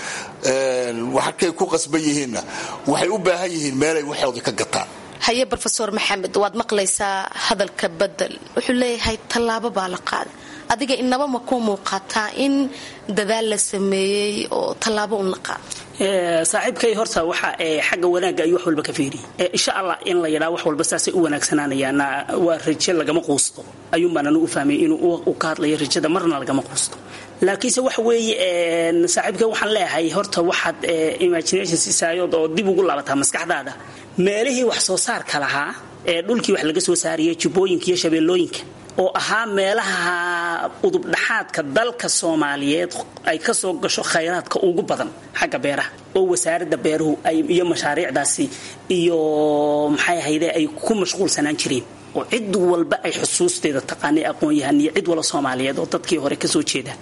S22: waxakay ku qasban yihiinna waxay u baahan yihiin meelay waxooda ka gataan
S21: haye rofeor maxamed waad maqlaysaa hadalka bedel wuxuu leeyahay tallaabo baa la qaaday adiga inaba ma ku muuqataa in dadaal la sameeyey oo tallaabo un la qaado
S2: saaxiibkay horta waxa xagga wanaagga ayuu wax walba ka fiiriyay insha allah in la yidhaa wax walba saasay u wanaagsanaanayaana waa rajo lagama quusto ayuunbaananu u fahmay inuu ka hadlayo rajada marna lagama quusto laakiinse waxa weeye saaxiibkay waxaan leeyahay horta waxaad imagination siisaayood oo dib ugu laabataa maskaxdaada meelihii wax soo saarka lahaa ee dhulkii wax laga soo saariyay jubbooyinka iyo shabeellooyinka oo ahaa meelaha udubdhaxaadka dalka soomaaliyeed ay ka soo gasho khayraadka ugu badan xagga beeraha oo wasaaradda beeruhu iyo mashaariicdaasi iyo maxay ahayde ay ku mashquulsanaan jireen oo cid walba ay xusuusteeda taqaanay aqoon-yahan iyo cid wala soomaaliyeed oo dadkii hore kasoo jeeda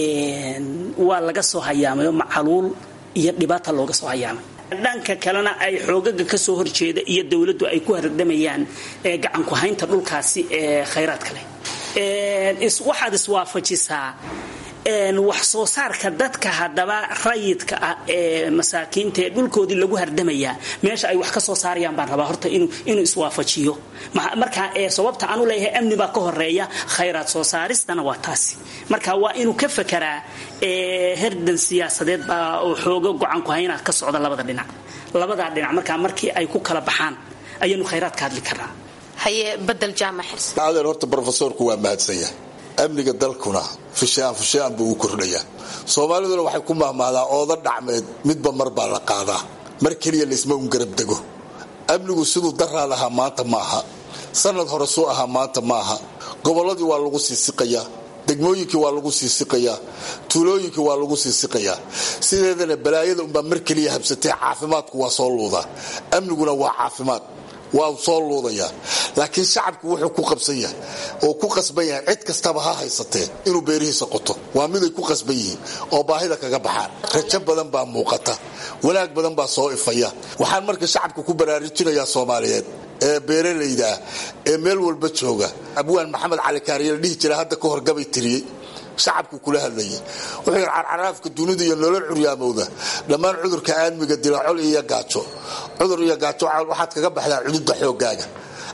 S2: waa laga soo hayaamay oo macaluul iyo dhibaata looga soo hayaamay dhanka kalena ay xoogaga kasoo horjeeda iyo dowladdu ay ku hardamayaan gacanku haynta dhulkaasi ee khayraadka leh waxaad iswaafajisaa wax soo saarka dadka haddaba rayidka ah ee masaakiinta ee dhulkoodii lagu hardamayaa meesha ay wax ka soo saarayaan baan rabaa horta inuu iswaafajiyo marka sababta aanu leeyahay amni baa ka horeeya khayraad soo saaristana waa taasi marka waa inuu ka fakaraa herdan siyaasadeed baa oo xooga gocanku hayna ka socda labada dhinac labadaa dhinac markaa markii ay ku kala baxaan ayaanu khayraad ka hadli karnaa
S21: haye bedel jaamac xirsi
S22: adeer horta brofesorku waa mahadsan yahay amniga dalkuna fushaan fushaan buu u kordhayaa soomaaliduna waxay ku mahmahdaa ooda dhacmeed midba mar baa la qaadaa mar keliya laysma un garab dego amnigu siduu daraad ahaa maanta ma aha sanad hore suu ahaa maanta ma aha gobolladii waa lagu sii siqayaa degmooyinkii waa lagu sii siqayaa tuulooyinkii waa lagu sii siqayaa sideedana balaayada unbaa mar keliya habsatee caafimaadku waa soo luudaa amniguna waa caafimaad waa soo luudayaa laakiin shacabku wuxuu ku qabsan yahay oo ku qasban yahay cid kastaba ha haysatee inuu beerihiisa qoto waa miday ku qasban yihiin oo baahida kaga baxaan rajo badan baa muuqata wanaag badan baa soo ifaya waxaan marka shacabka ku baraarujinayaa soomaaliyeed ee beeralayda ah ee meel walba jooga abwaan maxamed cali kaariye la dhihi jira hadda ka hor gabay tiriyey shacabku kula hadlayay wuxuu yidhi carcaraafka dunida iyo nolol curyaamowda dhammaan cudurka aadmiga dila col iyo gaajo cudur iyo gaajo waxaad kaga baxdaa cududa xoogaaga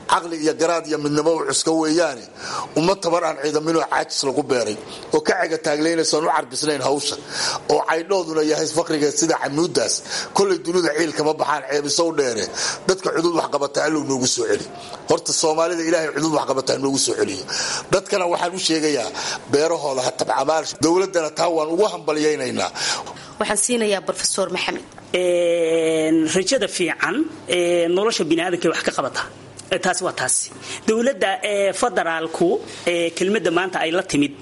S22: caqli iyo garaad iyo midnimo u cuska weeyaane uma tabar aan ciidaminoo caajis lagu beeray oo ka cega taaglaynaysoon u carbisnayn hawsha oo caydhooduna yahay faqrigeed sida camuudaas kolay dunida ciil kama baxaan ceebisow dheere dadka cudud waxqabata allow noogu soo celi horta soomaalida ilaahay cudud waxqabata noogu soo celiyo dadkana waxaan u sheegayaa beerahooda ha tabcamaal dowladana taa waan ugu hambalyaynaynaa
S21: waxaan siinayaa rofesor maxamed
S2: rajada fiican nolosha biniaadanka wax ka qabata taasi waa taasi dowladda federaalku kelmadda maanta ay la timid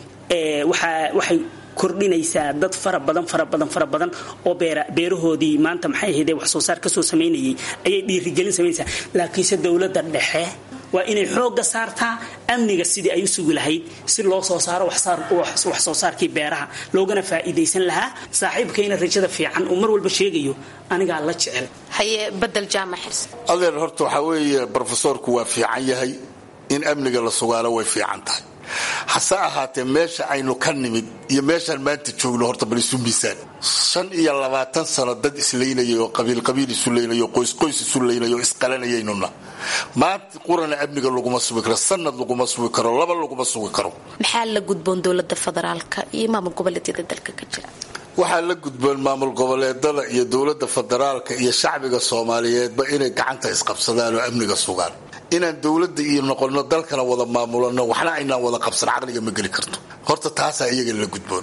S2: waxay kordhinaysaa dad fara badan fara badan fara badan oo beerahoodii maanta maxay ahayde wax soo saar kasoo samaynayay ayay dhiirigelin samaynaysaa laakiinse dowladda dhexe waa inay xoogga saartaa amniga sidii ay u sugi lahayd si loo soo saaro wax soo saarkii beeraha loogana faa'iidaysan lahaa saaxiibkayna rajada fiican uu mar walba sheegayo anigaa la jecel
S21: haye badel jaamac xirse
S22: adeer horta waxaa weeye brofesoorku waa fiican yahay in amniga la sugaalo way fiican tahay hase ahaatee meesha aynu ka nimid iyo meeshaan maanta joogno horta bal isu miisaan shan iyo labaatan sano dad isleynayay oo qabiilqabiil isu leynay oo qoysqoys isu leynay oo isqalanayaynuna maanta qurana amniga laguma sugi karo sanad laguma sugi karo laba laguma sugi karo
S21: maxaa la gudboon dowlada federaalka iyo maamul goboleedyada dalka ka jira
S22: waxaa la gudboon maamul goboleedada iyo dowlada federaalka iyo shacbiga soomaaliyeedba inay gacanta isqabsadaan oo amniga sugaan inaan dowladda iyo noqono dalkana wada maamulano waxna aynaan wada qabsan caqliga ma geli karto horta taasaa iyaga la gudboon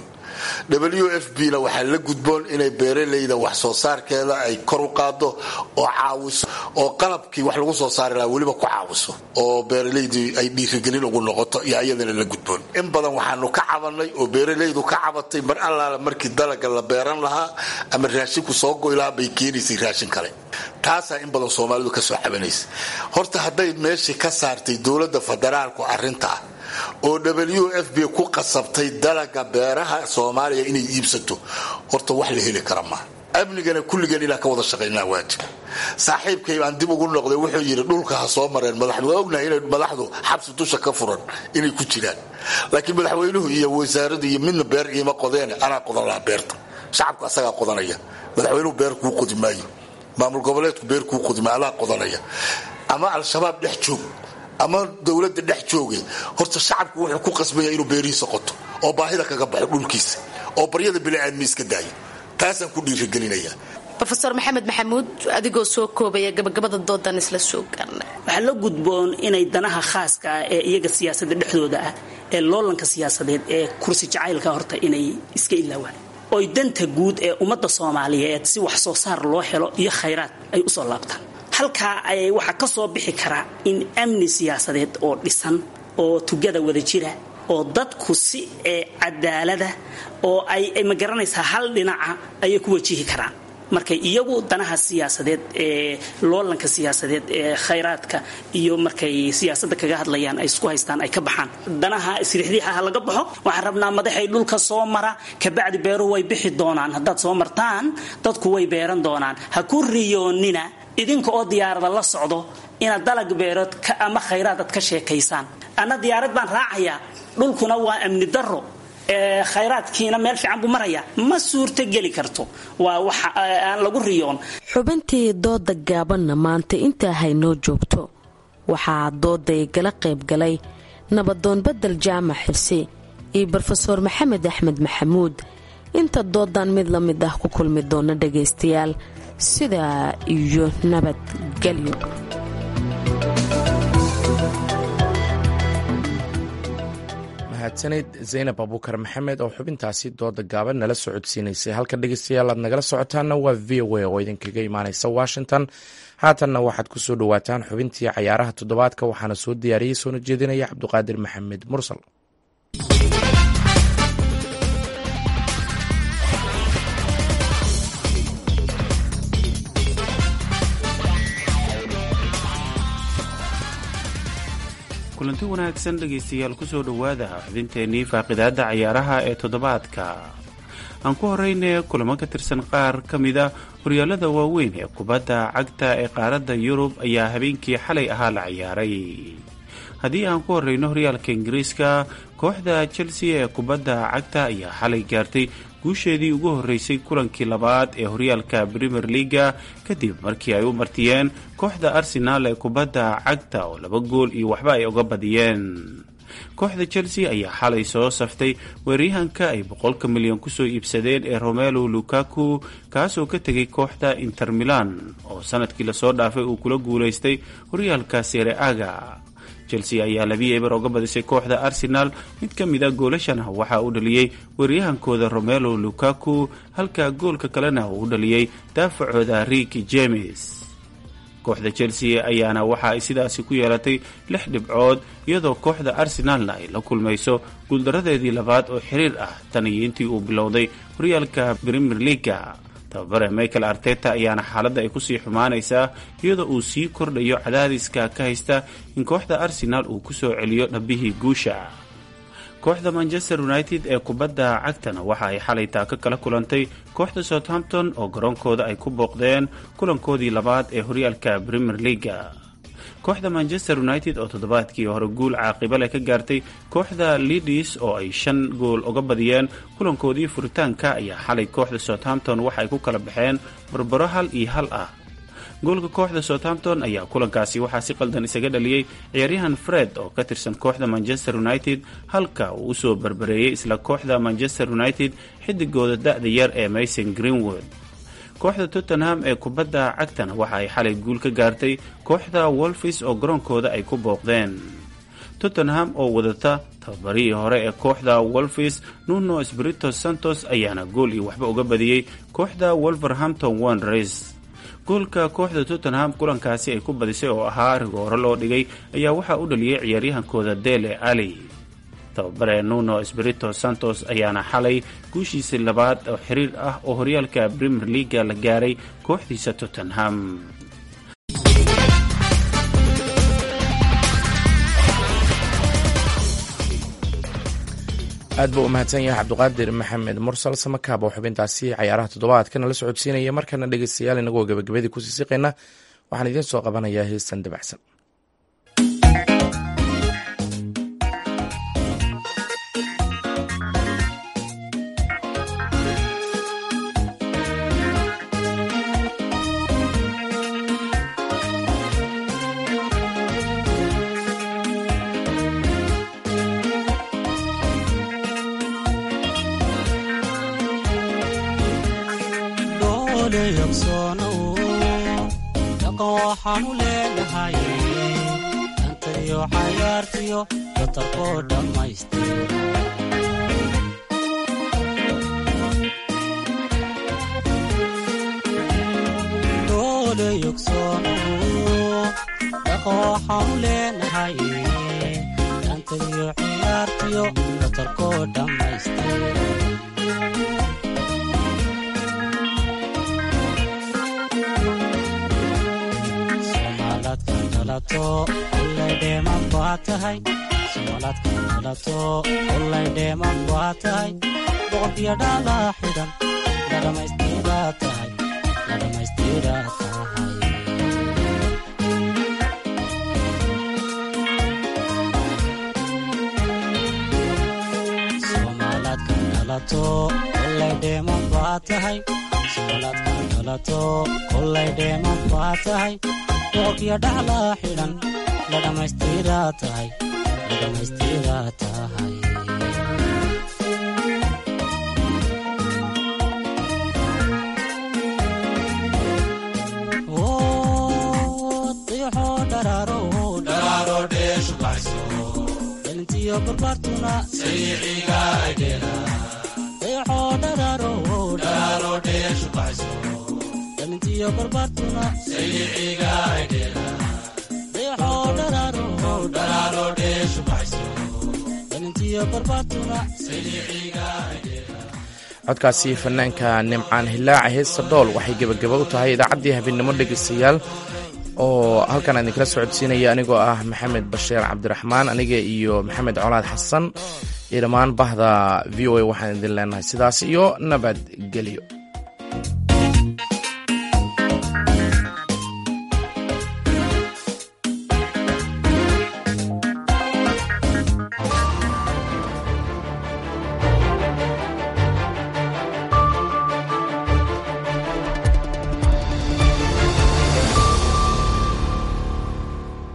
S22: w f b na waxaa la gudboon inay beeralayda wax soo saarkeeda ay kor u qaado oo caawiso oo qalabkii wax lagu soo saari lahaa weliba ku caawiso oo beeralaydii ay dhiirigelin ugu noqoto iyo ayadana la gudboon in badan waxaanu ka cabanay oo beeralaydu ka cabatay mar allaala markii dalaga la beeran lahaa ama raashinku soo goy lahaa bay keenaysay raashin kale taasaa in badan soomaalidu kasoo cabanaysa horta hadday meeshii ka saartay dowladda federaalku arintaa oo w f b ku qasabtay dalaga beeraha soomaaliya inay iibsato horta wax la heli kara maa amnigana kulligeen inaan ka wada shaqaynaa waajib saaxiibkay baan dib ugu noqday wuxuu yidhi dhulka ha soo mareen madaxdu waa ognahay inay madaxdu xabsi dusha ka furan inay ku jiraan laakiin madaxweynuhu iyo wasaaradu iyo midna beer iima qodeene anaa qodan lahaa beerta shacabku asagaa qodanaya madaxweynuhu beer kuu qodi maayo maamul goboleedku beer kuu qodi maayo alaa qodanaya ama al-shabaab dhex joog ama dowladda dhex jooge horta shacabku wuxuu ku qasbaya inuu beerihiisa qoto oo baahida kaga baxo dhulkiisa oo baryada biniaadmi iska daayo taasaan ku dhiirigelinaya
S21: rofeor maxamed maxamuud adigoo soo koobaya gabagabada doodan isla soo gaarnay
S2: waxaa la gudboon inay danaha khaaska ah ee iyaga siyaasadda dhexdooda ah ee loolanka siyaasadeed ee kursi jacaylka horta inay iska ilaawaan oy danta guud ee ummadda soomaaliyeed si wax soo saar loo helo iyo khayraad ay usoo laabtaan halkaa waxaa ka soo bixi karaa in amni siyaasadeed oo dhisan oo tugada wada jira oo dadku si cadaalada oo ay ma garanaysaa hal dhinaca ayay ku wajihi karaan markay iyagu danaha siyaasadeed ee loolanka siyaasadeed ee khayraadka iyo markay siyaasadda kaga hadlayaan ay isku haystaan ay ka baxaan danaha isriixdiixaha laga baxo waxaan rabnaa madaxay dhulka soo mara kabacdi beeruhu way bixi doonaan haddaad soo martaan dadku way beeran doonaan ha ku riyoonina idinka oo diyaarada la socdo inaad dalag beerood ama khayraad aad ka sheekaysaan anna diyaarad baan raacayaa dhulkuna waa amni daro khayraadkiina meel fiican buu maraya ma suurto geli karto waa wax aan lagu riyoon
S21: xubintii dooda gaabanna maanta intaa haynoo joogto waxaa dooday gala qaybgalay nabadoon badel jaamac xirsi iyo brofeor maxamed axmed maxamuud inta doodan mid la mid ah ku kulmi doona dhagaystayaal sidaa iyo nabadgelyo
S1: mahadsanid zaynab abuukar maxamed oo xubintaasi dooda gaaban nala socodsiinaysay halka dhegeystayaal aad nagala socotaana waa v o a oo idinkaga imaaneysa washington haatanna waxaad ku soo dhowaataan xubintii cayaaraha toddobaadka waxaana soo diyaariyey soona jeedinaya cabduqaadir maxamed mursal
S5: kulanti wanaagsan dhegaystayaal kusoo dhowaada xubinteennii faaqidaadda cayaaraha ee toddobaadka aan ku horeyne kulamo ka tirsan qaar ka mida horyaalada waaweyn ee kubadda cagta ee qaaradda yurub ayaa habeenkii xalay ahaa la ciyaaray haddii aan ku horeyno horyaalka ingiriiska kooxda chelsea ee kubadda cagta ayaa xalay gaartay guusheedii ugu horreysay kulankii labaad ee horyaalka premier leaga kadib markii ay u martiyeen kooxda arsenaal ee kubadda cagta oo laba gool iyo waxba ay uga badiyeen kooxda chelsea ayaa xalay soo saftay weeryahanka ay boqolka milyan kusoo iibsadeen ee romelo lukaku kaasoo ka tegay kooxda inter milan oo sanadkii lasoo dhaafay uu kula guulaystay horyaalka sere aga chelsea ayaa labii eber oga badisay kooxda arsenal mid ka mid a goolashana waxaa u dhaliyey weeryahankooda romelo lukaku halka goolka kalena uu u dhaliyey daafacooda riki james kooxda chelsea ayaana waxa ay sidaasi ku yeelatay lix dhibcood iyadoo kooxda arsenaalna ay la kulmayso guuldaradeedii labaad oo xiriir ah tan iyo intii uu bilowday horyaalka premier leaga tababare michael arteta ayaana xaaladda ay kusii xumaanaysaa iyadoo uu sii kordhayo cadaadiska ka haysta in kooxda arsenaal uu kusoo celiyo dhabbihii guusha kooxda manchester united ee kubadda cagtana waxa ay xalay taaka kala kulantay kooxda southampton oo garoonkooda ay ku booqdeen kulankoodii labaad ee horyaalka premier leaga kooxda manchester united oo toddobaadkii hore guul caaqiba leh ka gaartay kooxda lidis oo ay shan gool uga badiyeen kulankoodii furitaanka ayaa xalay kooxda southampton waxa ay ku kala baxeen barbaro hal iyo hal ah goolka kooxda southampton ayaa kulankaasi waxaa si qaldan isaga dhaliyey ciyaaryahan fred oo ka tirsan kooxda manchester united halka uu usoo barbareeyey isla kooxda manchester united xidigooda da-da yar ee mason greenwood kooxda tottenham ee kubadda cagtana waxa ay xalay guul ka gaartay kooxda wolfis oo garoonkooda ay ku booqdeen tottenham oo wadata tababarihii hore ee kooxda wolfis nuno spirito santos ayaana gool iyo waxba uga badiyey kooxda wolverhampton wanderers goolka kooxda tottenham kulankaasi ay ku badisay oo ahaa rigooro loo dhigay ayaa waxaa u dhaliyey ciyaaryahankooda dele ali tababare nuno spirito santos ayaana xalay guushiisii labaad oo xiriir ah oo horyaalka premier leaga la gaaray kooxdiisa tottenham
S1: aad buu u mahadsan yahay cabduqaadir maxamed mursal samakaab oo xubintaasi cayaaraha toddobaadkana la socodsiinaya markana dhegeystayaal inagoo gabagabadii kusii siqayna waxaan idiin soo qabanayaa heestan dabacsan
S3: waxaanu leenahay antayo cayaartiyo datarkoo dhammaystir doole yogsoono dhaqo waxaanu leenahay antayo cayaartiyo datarkoo dhammaystir olaydheeman baa tahay boqorkiyo dhala xidhan la dhammaystiraa tahay la dhammaystiraa tahay soomaalaadka dhalato olaydheeman baa tahay soomaalaadka dhalato olaydheeman baa tahay boqorkiyo dhacla xidhan la dhammaystiraa tahay la dhammaystiraa tahay dayaxoo dharaaro dharaaro dheeshu baxso dhalintiyo barbaartuna sayixiga aydheela dayaxoo dharaaro dharaaro dheeshu baxso dhalintiyo barbaartuna sayixiga aydheela dayaxoo dharaaro dharaaro dheeshu baxso dhalintiyo barbaartuna sayixiga aydheela
S1: codkaasi fanaanka nimcaan hilaaca heesta dhool waxay gebagaba u tahay idaacaddii habeenimo dhegaystayaal oo halkan aan idinkala socodsiinaya anigoo ah maxamed basheer cabdiraxmaan aniga iyo maxamed colaad xasan iyo dhammaan bahda v o a waxaan idin leenahay sidaas iyo nabadgelyo